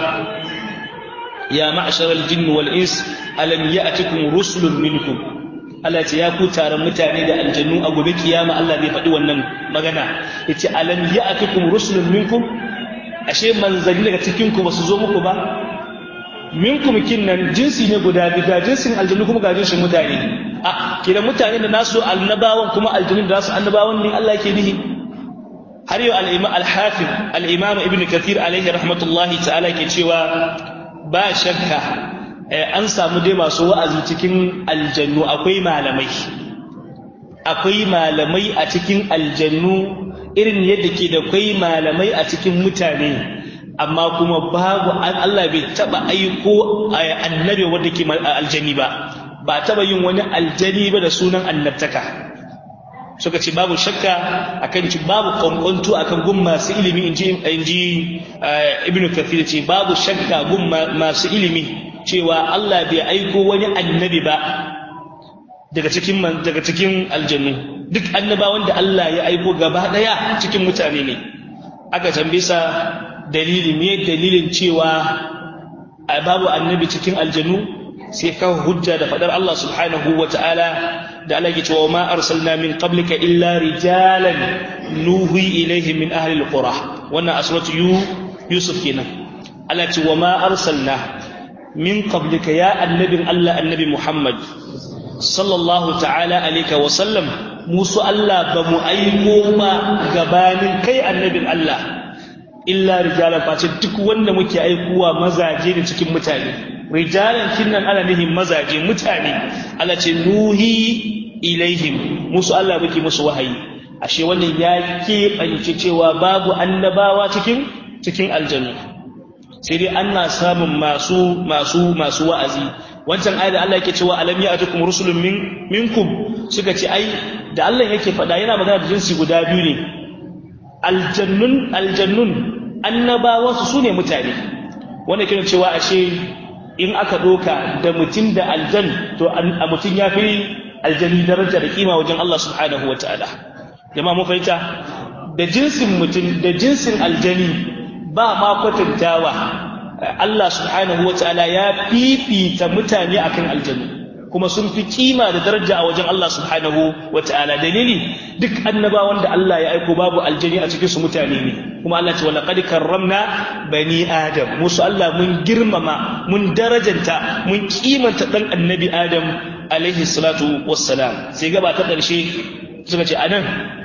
Speaker 1: ya ma'sharal jinn wal ins alam ya'tikum rusulun minkum Allah ce ya ku taron mutane da aljannu a gobe kiyama Allah bai faɗi wannan magana yace alam ya'tikum rusulun minkum ashe manzanni daga cikin ku basu zo muku ba minkum kinnan jinsi ne guda biyu ga jinsin aljannu kuma ga jinsin mutane a kidan mutane da nasu annabawan kuma aljannu da nasu annabawan ne Allah yake nihi har yau al-imam al-hafiz al-imam ibn kathir alaihi rahmatullahi ta'ala ke cewa ba shakka an samu dai masu wa'azi cikin aljannu akwai malamai akwai malamai a cikin aljannu irin yadda ke da kwai malamai a cikin mutane amma kuma babu Allah bai taba aiko annabi wanda ke aljani ba ba taba yin wani aljani ba da sunan annabtaka suka ce babu shakka akan ci babu kwankwanto akan gun masu ilimi inji inji ibnu kathir ce babu shakka gun masu ilimi cewa Allah bai aiko wani annabi ba daga cikin daga cikin aljannu duk annabawan da Allah ya aiko gaba daya cikin mutane ne aka tambaye sa dalili me dalilin cewa babu annabi cikin aljannu sai ka hujja da fadar Allah subhanahu wa ta'ala da Allah ya cewa ma arsalna min qablika illa rijalan nuhi ilaihim min ahli alqura wannan asratu yusuf kenan Allah ce wa ma arsalna min qablika ya annabin Allah annabi Muhammad sallallahu ta'ala alayka wa sallam musu Allah ba mu aiko ma gabanin kai annabin Allah illa rijalan face duk wanda muke aikuwa mazaje ne cikin mutane rijalan kinnan ana nihin mazaje mutane Allah ce nuhi ilaihim musu Allah muke musu wahayi ashe wannan ya keɓance cewa babu annabawa cikin cikin aljanna sai dai ana samun masu masu masu wa'azi wancan ayat da Allah yake cewa alam ya'tukum rusulun min minkum suka ce ai da Allah yake faɗa yana magana da jinsi guda biyu ne aljannun aljannun annabawa su sune mutane wanda kiran cewa ashe in aka doka da mutum da aljan to a mutum ya fi aljani daraja da kima wajen Allah subhanahu wataala jama'a mun fahimta da jinsin mutum da jinsin aljani ba ma kwatantawa Allah subhanahu wa ta'ala ya fifita mutane akan aljanu kuma sun fi kima da daraja a wajen Allah subhanahu wa ta'ala dalili duk annabawan da Allah ya aiko babu aljani a cikin su mutane ne kuma Allah ce wala qad karramna bani adam musu Allah mun girmama mun darajanta mun kimanta dan annabi adam alaihi salatu wassalam sai gaba ta karshe suka ce anan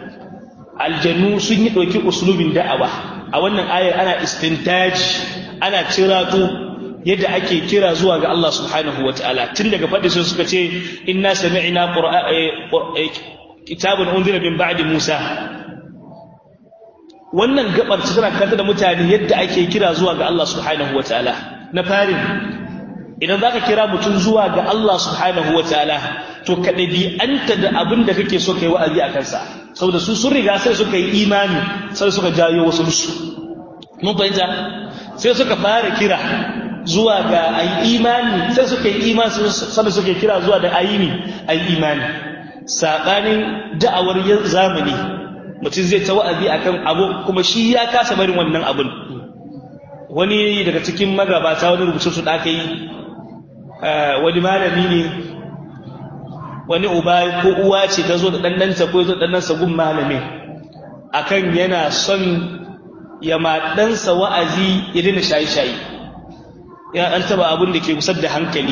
Speaker 1: aljannu sun yi ɗauki uslubin da'awa a wannan ayar ana istintaji ana cirato yadda ake kira zuwa ga Allah subhanahu wa ta'ala tun daga faɗi sun suka ce inna sami'na kitabun unzila min ba'di Musa wannan gabar ta tana kanta da mutane yadda ake kira zuwa ga Allah subhanahu wa ta'ala na farin idan zaka kira mutum zuwa ga Allah subhanahu wa ta'ala to ka ɗabi'anta da abin da kake so kai wa'azi a kansa saboda su sun riga sai suka yi imani sai suka jayo wasu musu mun fahimta sai suka fara kira zuwa ga ayi imani sai suka yi imani sai suka kira zuwa da ayini ayi imani sabanin da'awar zamani mutum zai ta wa'azi akan abu kuma shi ya kasa barin wannan abun wani daga cikin magabata wani rubutu su da aka yi wani malami ne wani uba ko uwa ce ta zo da ɗanɗanta ko ya zo da ɗanɗansa gun malamin akan yana son ya ma ɗansa wa'azi ya daina shayi-shayi ya ɗan taɓa abin da ke kusar da hankali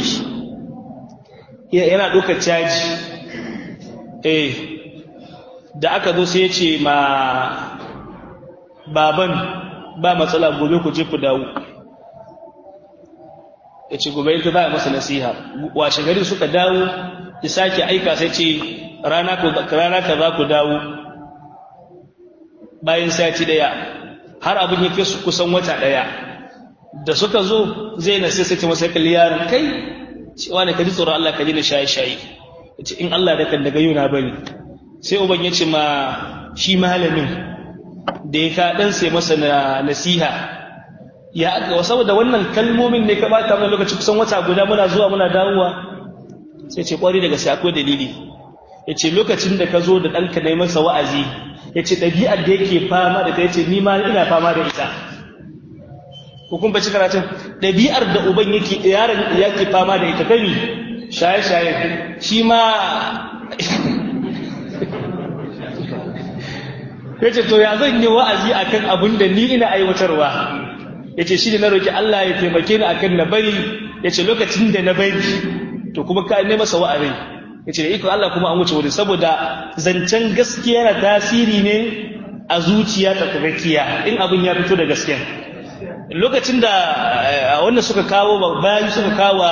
Speaker 1: yana ɗaukar caji eh da aka zo sai ya ce ma baban ba matsala gobe ku je ku dawo ya ce gobe ita za a masa nasiha washe gari suka dawo ya sake aika sai ce rana ka za ku dawo bayan sati daya har abin ya kai su kusan wata daya da suka zo zai na sai sai masa kalli yaron kai cewa ne ka ji tsoron Allah ka ji na shaye shaye ce in Allah da kan daga yau na bari sai uban ya ce ma shi malamin da ya ka dan sai masa nasiha ya aka saboda wannan kalmomin ne ka bata mana lokaci kusan wata guda muna zuwa muna dawowa sai ce kwari daga sai akwai dalili ya ce lokacin da ka zo da ɗanka na masa wa'azi ya ce ɗabi'ar da yake fama da ta ya ce ni ma ina fama da ita hukun baci karatun ɗabi'ar da uban yake yaron yake fama da ita kami shaye-shaye shi ma ya ce to ya zan yi wa'azi akan abin da ni ina aiwatarwa ya ce shi da na roƙi Allah ya taimake ni akan na bari ya ce lokacin da na bari to kuma ka ne masa wa'azi ya ce da iko Allah kuma an wuce wurin saboda zancen gaskiya na tasiri ne a zuciya ta tsakakkiya in abin ya fito da gaskiya lokacin da wanda suka kawo bayan suka kawo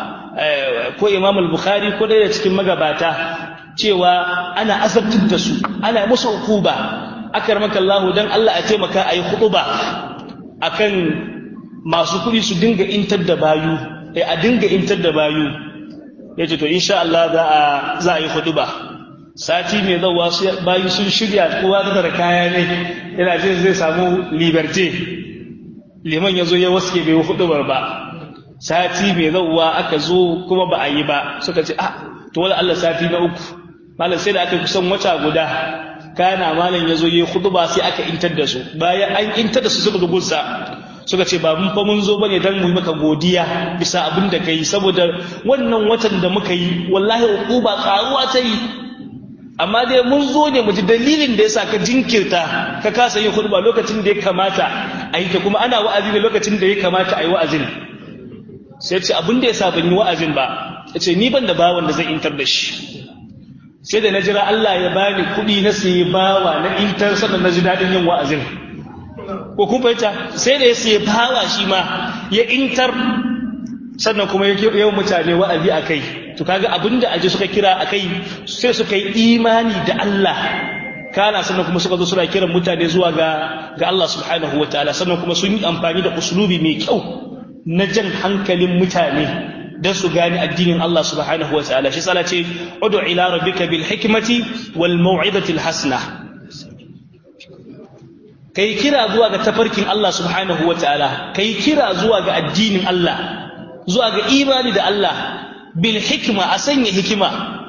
Speaker 1: ko imam al-bukhari ko ɗaya cikin magabata cewa ana azabtar da su ana musu hukuba akar maka Allah dan Allah a taimaka a yi hukuba akan masu kuɗi su dinga intar da bayu a dinga intar da bayu ya ce to insha Allah za a yi hukuba sati mai zauwa bayu sun shirya kowa da kaya ne yana jin zai samu liberté liman ya zo ya waske bai hudubar ba sati mai zauwa aka zo kuma ba a yi ba suka ce ah to wala Allah sati na uku malam sai da aka kusan wata guda kana malam ya zo ya huduba sai aka intar da su bayan an intar da su suka dugunsa suka ce ba mun fa mun zo bane dan mu yi maka godiya bisa abin da kai saboda wannan watan da muka yi wallahi uquba karuwa ta yi amma dai mun zo ne mu ji dalilin da yasa ka jinkirta ka kasa yin khutba lokacin da ya kamata a yi ta kuma ana wa'azi ne lokacin da ya kamata a yi wa'azin sai ce abin da yasa ban yi wa'azin ba ya ce ni ban da bawan da zai intar da shi sai da na jira Allah ya bani kuɗi na sayi bawa na intar sannan na ji daɗin yin wa'azin ko kun fahimta sai da ya sayi bawa shi ma ya intar sannan kuma ya yawan mutane wa'azi a kai to kaga abinda aje suka kira akai sai suka yi imani da Allah kana sannan kuma suka zo suna kiran mutane zuwa ga ga Allah subhanahu wataala sannan kuma sun yi amfani da uslubi mai kyau na jan hankalin mutane dan su gane addinin Allah subhanahu wataala shi sala ce ud'u ila rabbika bil hikmati wal mau'izati al hasana kai kira zuwa ga tafarkin Allah subhanahu wataala kai kira zuwa ga addinin Allah zuwa ga imani da Allah bil hikma a sanya hikima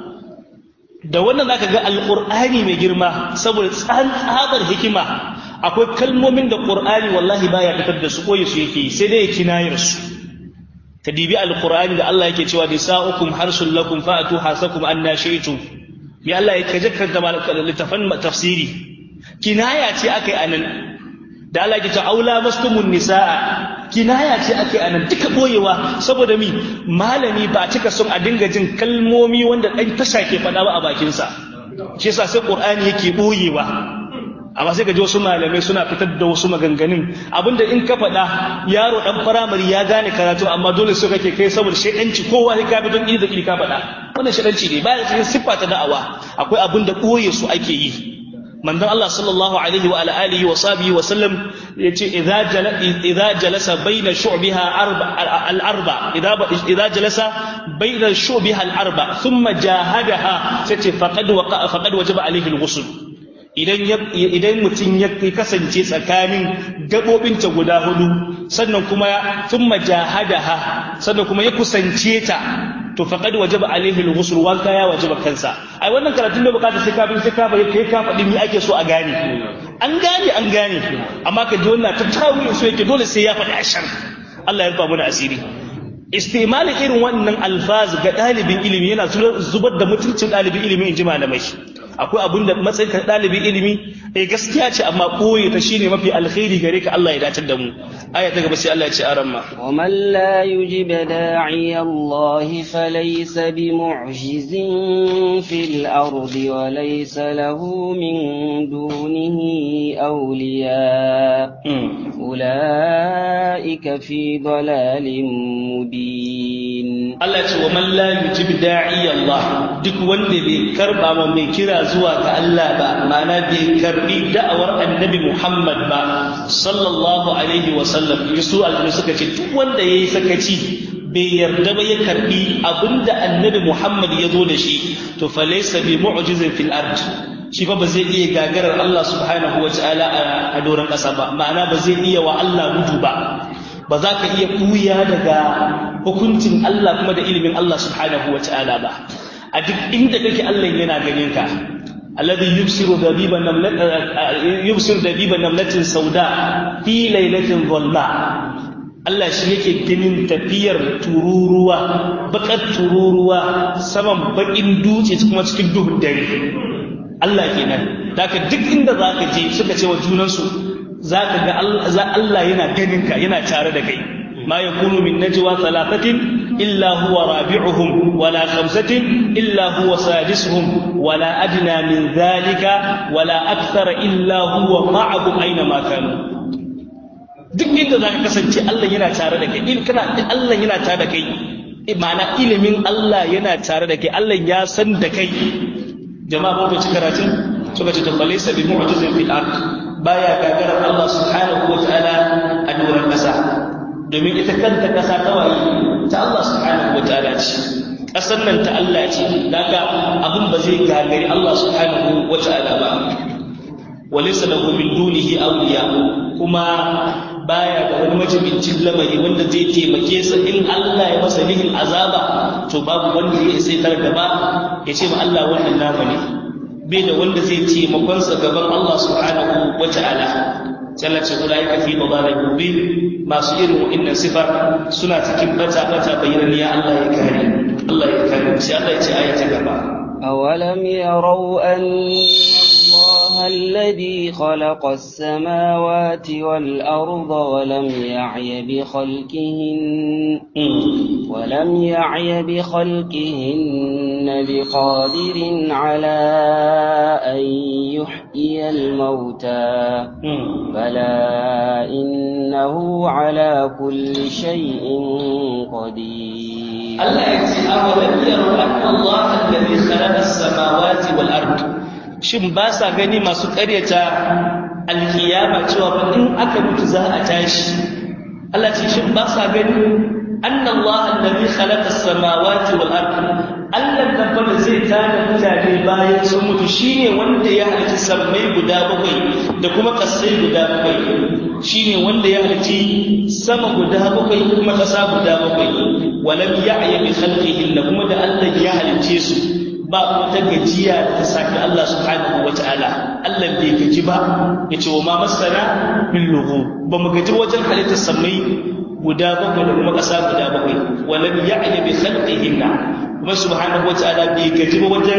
Speaker 1: da wannan zaka ga alqur'ani mai girma saboda tsabar hikima akwai kalmomin da qur'ani wallahi baya fitar da su koyi su yake sai dai kinayar su ka dibi alqur'ani da Allah yake cewa nisa'ukum harsul lakum fa'atu hasakum anna shi'tum ya Allah yake jakkanta littafan tafsiri kinaya ce akai anan da Allah yake cewa aula mastumun nisaa kinaya ce ake anan duka boyewa saboda mi malami ba cika son a dinga jin kalmomi wanda dan tasha ke faɗa ba a bakinsa shi yasa sai qur'ani yake boyewa amma sai ka ji wasu malamai suna fitar da wasu maganganun abinda in ka faɗa yaro dan firamare ya gane karatu amma dole so kake kai saboda shedanci kowa sai ka bi don iri da iri ka faɗa wannan shedanci ne baya cikin siffa ta da'awa akwai abinda boye su ake yi manzon Allah sallallahu alaihi wa alihi wa sahbihi wa sallam yace idza jala idza jalasa baina shu'biha arba al arba idza idza jalasa baina shu'biha al arba thumma jahadaha sace faqad waqa faqad wajaba alaihi al ghusl idan idan mutum ya kasance tsakanin gabobinta guda hudu sannan kuma thumma jahadaha sannan kuma ya kusance ta to faqad wajaba alaihi al-ghusl wanka ya wajaba kansa ai wannan karatun da bukata sai ka bin sai ka bai kai ka faɗi me ake so a gane an gane an gane amma ka ji wannan ta tawilin so yake dole sai ya faɗi ashar Allah ya rufa mana asiri istimali irin wannan alfaz ga ɗalibin ilimi yana zubar da mutuncin ɗalibin ilimi in ji malamai akwai abin da matsayin ka ɗalibin ilimi eh gaskiya ce amma koyi ta shine mafi alkhairi gare ka Allah ya datar da mu aya ta gaba sai Allah ya ce aran ma
Speaker 2: wa man la yujib da'i Allah falaysa bimu'jizin fil ardi wa laysa lahu min dunihi awliya ulaika fi dalalin mubin
Speaker 1: Allah ce wa man la yujib da'i Allah duk wanda bai karba ma mai kira zuwa ga Allah ba ma'ana bai karbi da'awar annabi Muhammad ba sallallahu alaihi wa sallam yusu alƙali suka ce duk wanda yayi sakaci bai yarda ba ya karbi abinda annabi Muhammad ya zo da shi to fa laysa bi mu'jizin fil ard shi fa ba zai iya gagarar Allah subhanahu wa ta'ala a doron ƙasa ba ma'ana ba zai iya wa Allah gudu ba ba za ka iya ɓuya daga hukuncin Allah kuma da ilimin Allah subhanahu wa ta'ala ba a duk inda kake Allah yana ganin ka alladhi yubsiru dabiba namlat yubsiru dabiba namlatin sauda fi lailatin dhulma Allah shi yake ganin tafiyar tururuwa bakar tururuwa saman bakin dutse kuma cikin duhun dare Allah kenan daga duk inda zaka je suka ce wa junansu zaka ga Allah yana ganin ka yana tare da kai ma yakunu min najwa thalathatin illa huwa rabi'uhum wala khamsatin illa huwa sadisuhum wala adna min dhalika wala akthara illa huwa ma'ahum aina ma kanu duk inda za ka kasance Allah yana tare da kai in kana Allah yana tare da kai ma'ana ilimin Allah yana tare da kai Allah ya san da kai jama'a ko ci karatun suka ce to falaysa bi mu'jizin fil ard baya gagarar Allah subhanahu wa ta'ala a doron kasa domin ita kanta kasa kawai ta Allah subhanahu wa ta'ala ce kasan nan ta Allah ce daga abin ba zai gagari Allah subhanahu wa ta'ala ba walaysa lahu min dunihi awliya kuma baya da wani majibincin lamari wanda zai taimake sa in Allah ya masa nihin azaba to babu wanda ya sai tar gaba ya ce ma Allah wannan nama ne bai da wanda zai taimakon sa gaban Allah subhanahu wa ta'ala sallah ce ulaika fi dalalin mubin masu irin wa'annan sifar suna cikin bata bata bayyana ya Allah ya kare Allah ya kare sai Allah ya ce aya ta gaba
Speaker 2: أولم يروا أن الله الذي خلق السماوات والأرض ولم يعي بخلقهن ولم يعي بخلقهن بقادر على أن يحيي الموتى بلى إنه على كل شيء قدير
Speaker 1: Allah ya ce awalam yaro anna Allah alladhi khalaqa as-samawati wal ard shin ba sa gani masu ƙaryata alkiyama cewa fa in aka mutu za a tashi Allah ce shin ba sa gani anna Allah alladhi khalaqa as-samawati wal ard Allah da fa zai tada mutane bayan sun mutu shine wanda ya halicci sammai guda bakwai da kuma kasai guda bakwai shine wanda ya halicci sama guda bakwai kuma ƙasa guda bakwai walam ya'ya bi khalqihinna kuma da Allah ya halice su ba wata gajiya da ta saki Allah subhanahu wata'ala Allah bai gaji ba yace wa ma masana min lughu ba mu gaji wajen halittar samai guda bakwai da kuma ƙasa guda bakwai walam ya'ya bi khalqihinna kuma subhanahu wata'ala bai gaji ba wajen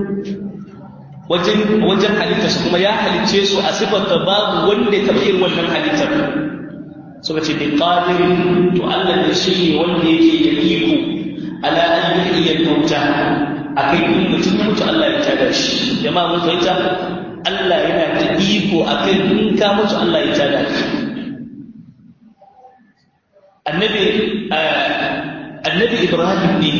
Speaker 1: wajen wajen halittar su kuma ya halice su a sifar da babu wanda ya taɓa yin wannan halittar suka ce bi qadirin to Allah ne shi ne wanda yake da iko ala an yuhyiya mauta akai in mutum ya mutu Allah ya tada shi jama'a mun fahimta Allah yana da iko akai in ka mutu Allah ya tada shi annabi annabi Ibrahim ne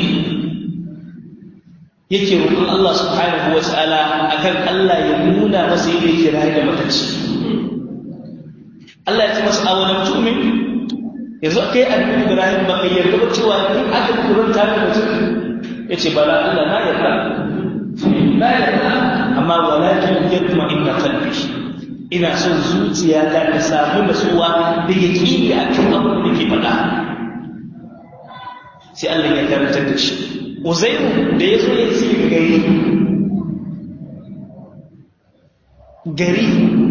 Speaker 1: yake roƙon Allah subhanahu wa ta'ala akan Allah ya nuna masa yadda yake rayu da matacci Allah ya ce masa awalan tu'min yanzu kai annabi Ibrahim ba kai yarda ba cewa in aka kuranta da mutum yace bala Allah na yarda na yarda amma walakin yatma inna qalbi ina son zuciya ta ta samu nasuwa da yaqini akan abin da ke faɗa sai Allah ya karantar da shi Uzairu da ya zo ya ce gari gari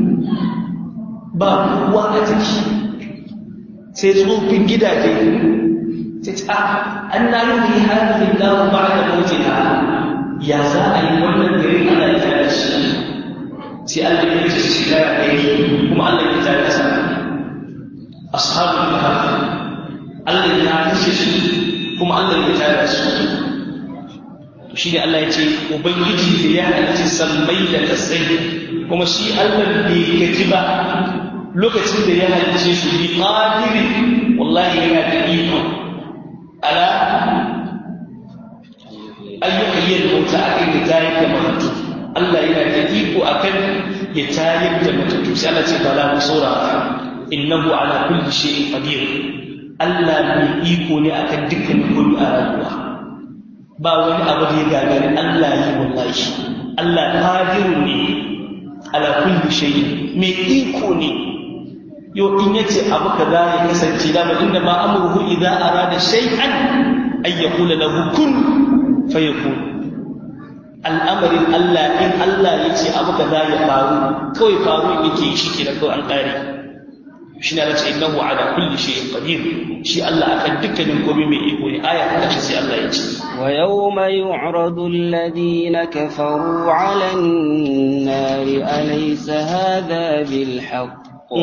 Speaker 1: ba kowa a ciki sai tsofin gidaje sai ce an na yi harfin dawo ba da mautina ya za a yi wannan gari ana yi tare shi sai Allah ya ce su shiga a gari kuma Allah ya tare da sa ashabul kahf Allah ya kashe su kuma Allah ya tare da su shi ne Allah ya ce ubangiji da ya halicci sammai da kasai kuma shi Allah bai gaji ba lokacin da ya halice su bi qadiri wallahi yana da iko ala ayyukan yin mota akan ya tayar da mutu Allah yana da iko akan ya tayar da mutu sai Allah ce bala mu saurara innahu ala kulli shay'in qadir Allah mai iko ne akan dukkan komai a rayuwa ba wani abu da ya gagari Allah yi wallahi Allah qadirun ne ala kulli shay'in mai iko ne yo in yace abu kaza ya kasance da ba inda ma amruhu idza arada shay'an ay yaqula lahu kun fayakun al'amarin Allah in Allah yace abu kaza ya faru kawai faru yake shi ke da kawai an kare shi ne race innahu ala kulli shay'in qadir shi Allah akan dukkanin komai mai iko ne aya ta shi sai Allah ya ce
Speaker 2: wa yawma yu'radu alladhina kafaru 'ala an-nari alaysa hadha bil haqq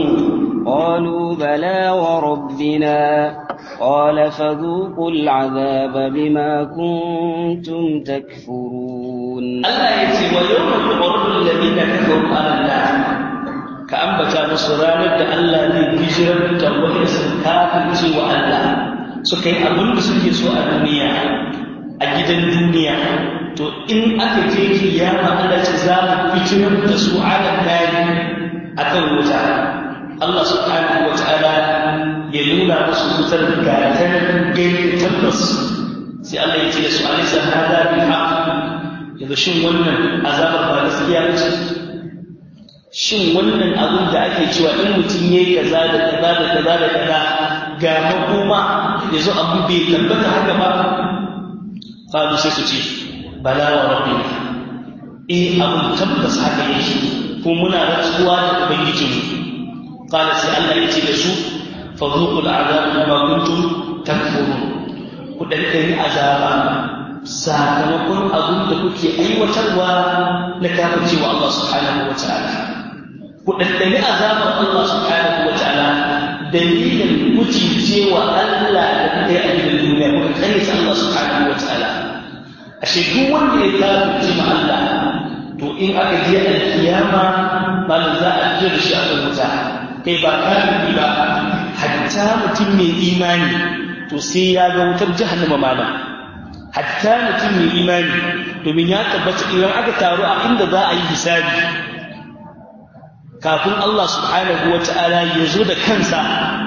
Speaker 2: قالوا بلى وربنا قال فذوقوا العذاب بما كنتم تكفرون
Speaker 1: الله يتي ويوم يعرض الذين كفروا على النار كأنبتا نصران da Allah zai hijirar da wani sun kafirce wa Allah suka yi abin da suke so a duniya a gidan duniya to in aka je kiyama Allah ce za mu fitinar da su ala nari akan wuta Allah subhanahu wa ta'ala ya nuna musu wutar gatan gani tabbas sai Allah ya ce da su alisa hada bil haqq yanzu shin wannan azabar ba gaskiya ce shin wannan abin da ake cewa in mutum ya yi kaza da kaza da kaza da kaza ga makoma ya zo abu bai tabbata haka ba qalu sai su ce bala wa rabbina eh abin tabbas haka yake ko muna rantsuwa da ubangijinmu qala sai Allah ya ce da su fadhuqul azab bima kuntum takfurun ku dandani azaba sakamakon abin da kuke aiwatarwa na kafircewa Allah subhanahu wa ta'ala ku ɗanɗani azabar Allah subhanahu wa ta'ala dalilin mutuncewa Allah da kuka yi a gidan duniya kuka kare ta Allah subhanahu wa ta'ala ashe duk wanda ya kafirce ma Allah to in aka je alkiyama malam za a je da shi a kan wuta kai ba kafiri ba hatta mutum mai imani to sai ya ga wutar jahannama malam hatta mutum mai imani domin ya tabbata idan aka taru a inda za a yi hisabi kafin Allah subhanahu wa ta'ala ya zo da kansa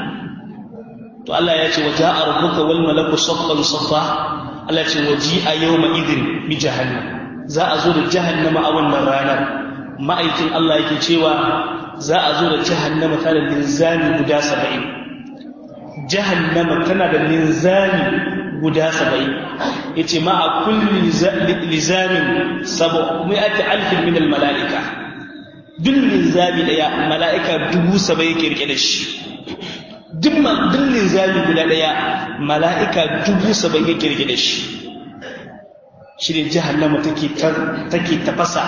Speaker 1: to Allah ya ce waje a rabbuka wal malaku saffan saffa Allah ce waji a yau idin bi jahannam za a zo da jahannama a wannan ranar ma'aikin Allah yake cewa za a zo da jahannama tana da linzami guda saba'in jahannama tana da linzami guda saba'in ya ce ma a kulli lizamin sabo mai ake alfin min mala'ika duk linzami daya mala'ika dubu saba yake rike da shi duk linzami guda daya mala'ika dubu saba yake rike da shi shi ne jahannama take tafasa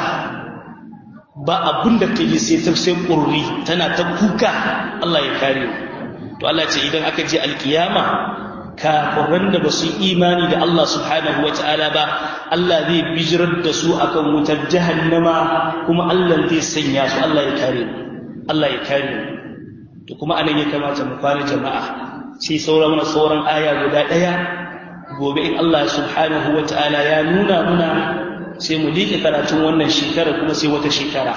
Speaker 1: ba abin da ta yi sai ta sai ƙurri tana ta kuka Allah ya kare to Allah ce idan aka je alkiyama kafiran da ba su imani da Allah subhanahu wa ta'ala ba Allah zai bijirar da su akan wutar jahannama kuma Allah zai sanya su Allah ya kare mu Allah ya kare mu to kuma anan ya kamata mu fara jama'a sai sauran mana sauran aya guda daya gobe in Allah subhanahu wa ta'ala ya nuna muna sai mu liƙe karatun wannan shekara kuma sai wata shekara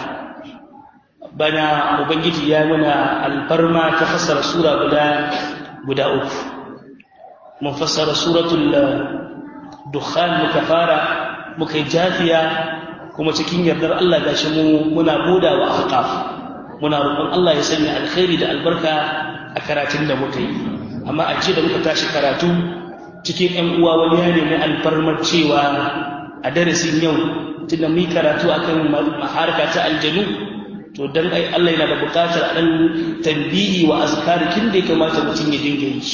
Speaker 1: bana ubangiji ya muna alfarma ta fassara sura guda guda uku mun fassara suratul dukhan muka fara muka yi jafiya kuma cikin yardar Allah gashi mu muna buda wa ahqaf muna roƙon Allah ya sanya alkhairi da albarka a karatun da muka yi amma a jiya da muka tashi karatu cikin ƴan uwa wani ya nemi alfarmar cewa a darasin yau tunda mu karatu akan harka ta aljanu to dan ai Allah yana da buƙatar dan tambihi wa azkarikin da ya kamata mutum ya dinga yi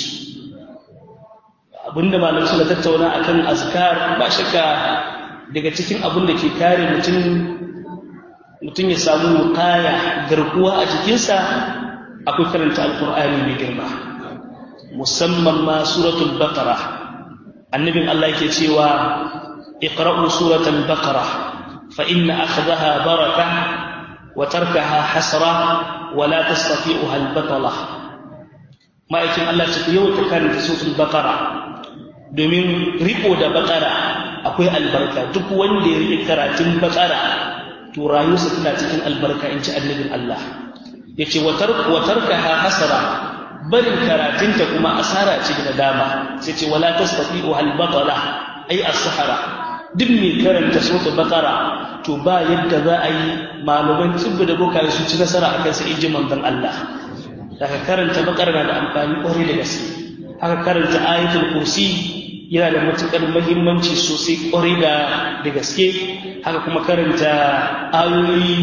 Speaker 1: abinda malamai suka tattauna akan azkar ba shakka daga cikin abin da ke kare mutum mutum ya samu kaya garkuwa a jikinsa akwai karanta alkur'ani mai girma musamman ma suratul baqara annabin Allah yake cewa iqra'u suratul baqara fa inna akhdaha baraka wa tarkaha hasra wa la tastati'uha al-batala ma'aikin Allah ce yau ta karanta suratul baqara domin riko da bakara akwai albarka duk wanda ya riƙe karatun bakara to rayuwarsa tana cikin albarka in ci annabin Allah ya ce watarka ha hasara barin karatunta kuma asara ce da dama sai ce wala tastati'u al batala ay as-sahara duk mai karanta suratul baqara to ba yadda za a yi malaman tsibbi da bokaye su ci nasara a kansa inji manzon Allah daga karanta baqara na da amfani kwarai da gaske haka karanta ayatul kursi yana da matukar muhimmanci sosai kwarai da da gaske haka kuma karanta ayoyi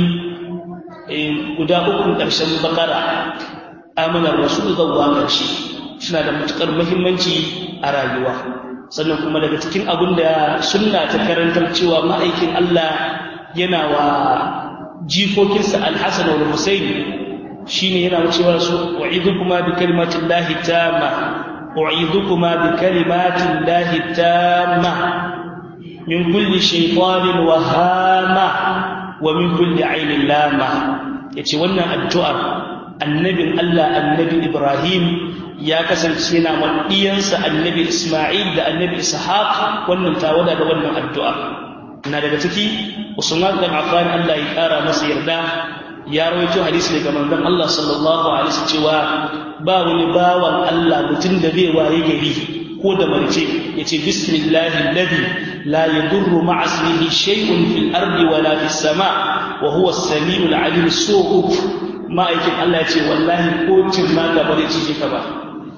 Speaker 1: guda uku ƙarshen baqara amanar rasul zuwa ƙarshe suna da matukar muhimmanci a rayuwa sannan kuma daga cikin abin da sunna ta karantar cewa ma'aikin Allah yana wa jikokinsa alhassan wa husayn shine yana cewa su wa'idukuma bi kalimatin lahi tamma wa'idukuma bi kalimatin lahi tamma min kulli shaytanin wahama wa min kulli ainin lama yace wannan addu'ar annabin Allah annabi Ibrahim ya kasance yana maɗiyansa annabi Ismail da annabi Ishaq wannan tawada da wannan addu'a na daga ciki Usman bin Affan Allah ya kara masa yarda ya rawaito hadisi daga manzon Allah sallallahu alaihi wasallam cewa ba wani bawan Allah mutum da zai waye gari ko da marce yace bismillahi alladhi la yadurru ma'a ismihi shay'un fil ardi wala fis sama wa huwa as-sami'ul 'alim su'uk ma'aikin Allah ya ce wallahi ko cirna ka ba zai cije ka ba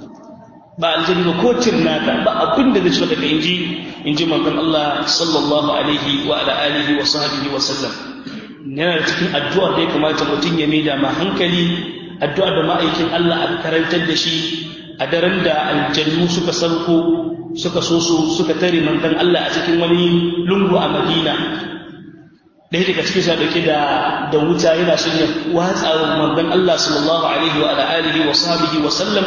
Speaker 1: ba aljani ba ko cirna ka ba abin da zai ci daga inji inji manzon Allah sallallahu alaihi wa ala alihi wa sahbihi wa sallam yana da cikin addu'ar da ya kamata mutum ya maida ma hankali addu'ar da ma'aikin Allah a karantar da shi a daren da aljannu suka sauko suka so su suka tare manzon Allah a cikin wani lungu a Madina ɗaya daga cikin sa dauke da da wuta yana son ya watsa wa manzon Allah sallallahu alaihi wa alihi wa sahbihi wa sallam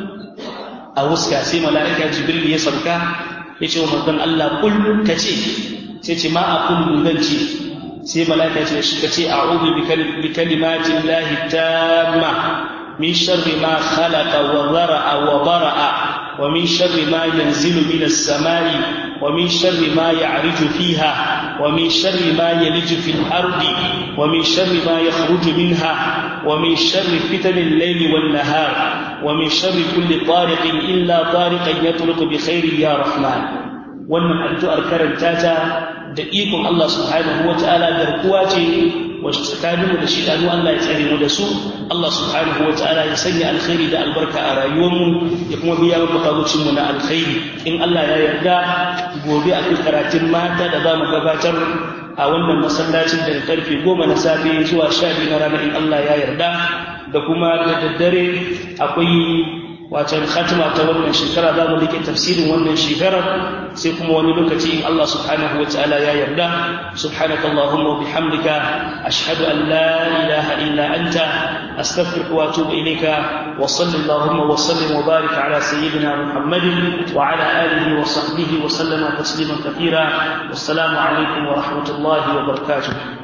Speaker 1: a wuska sai mala'ika Jibril ya sauka ya ce wa manzon Allah kul kace sai ce ma a kullu zan ce sai mala'ika ce shi kace a'udhu bi kalimatin lahi tamma min sharri ma khalaqa wa dhara'a wa bara'a wa min sharri ma yanzilu minas samai ومن شر ما يعرج فيها ومن شر ما يلج في الأرض ومن شر ما يخرج منها ومن شر فتن الليل والنهار ومن شر كل طارق إلا طارقا يطرق بخير يا رحمن wannan addu'ar karanta ta da ikon Allah subhanahu wa ta'ala garkuwa ce wacce tsakaninmu da shidanu Allah ya tsare mu da su Allah subhanahu wa ta'ala ya sanya alkhairi da albarka a rayuwarmu ya kuma biya mu bukatun mu na alkhairi in Allah ya yarda gobe a kan karatun mata da za mu gabatar a wannan masallacin daga karfe goma na safe zuwa sha biyu na rana in Allah ya yarda da kuma da daddare akwai wacan khatima ta wannan shekara za mu rike tafsirin wannan shekarar sai kuma wani lokaci in Allah subhanahu wa ta'ala ya yarda subhanaka allahumma wa bihamdika ashhadu an la ilaha illa anta astaghfiruka wa atubu ilayka wa sallallahu wa sallim wa barik ala sayyidina muhammadin wa ala alihi wa sahbihi wa sallama tasliman kathira wassalamu alaikum wa rahmatullahi wa barakatuh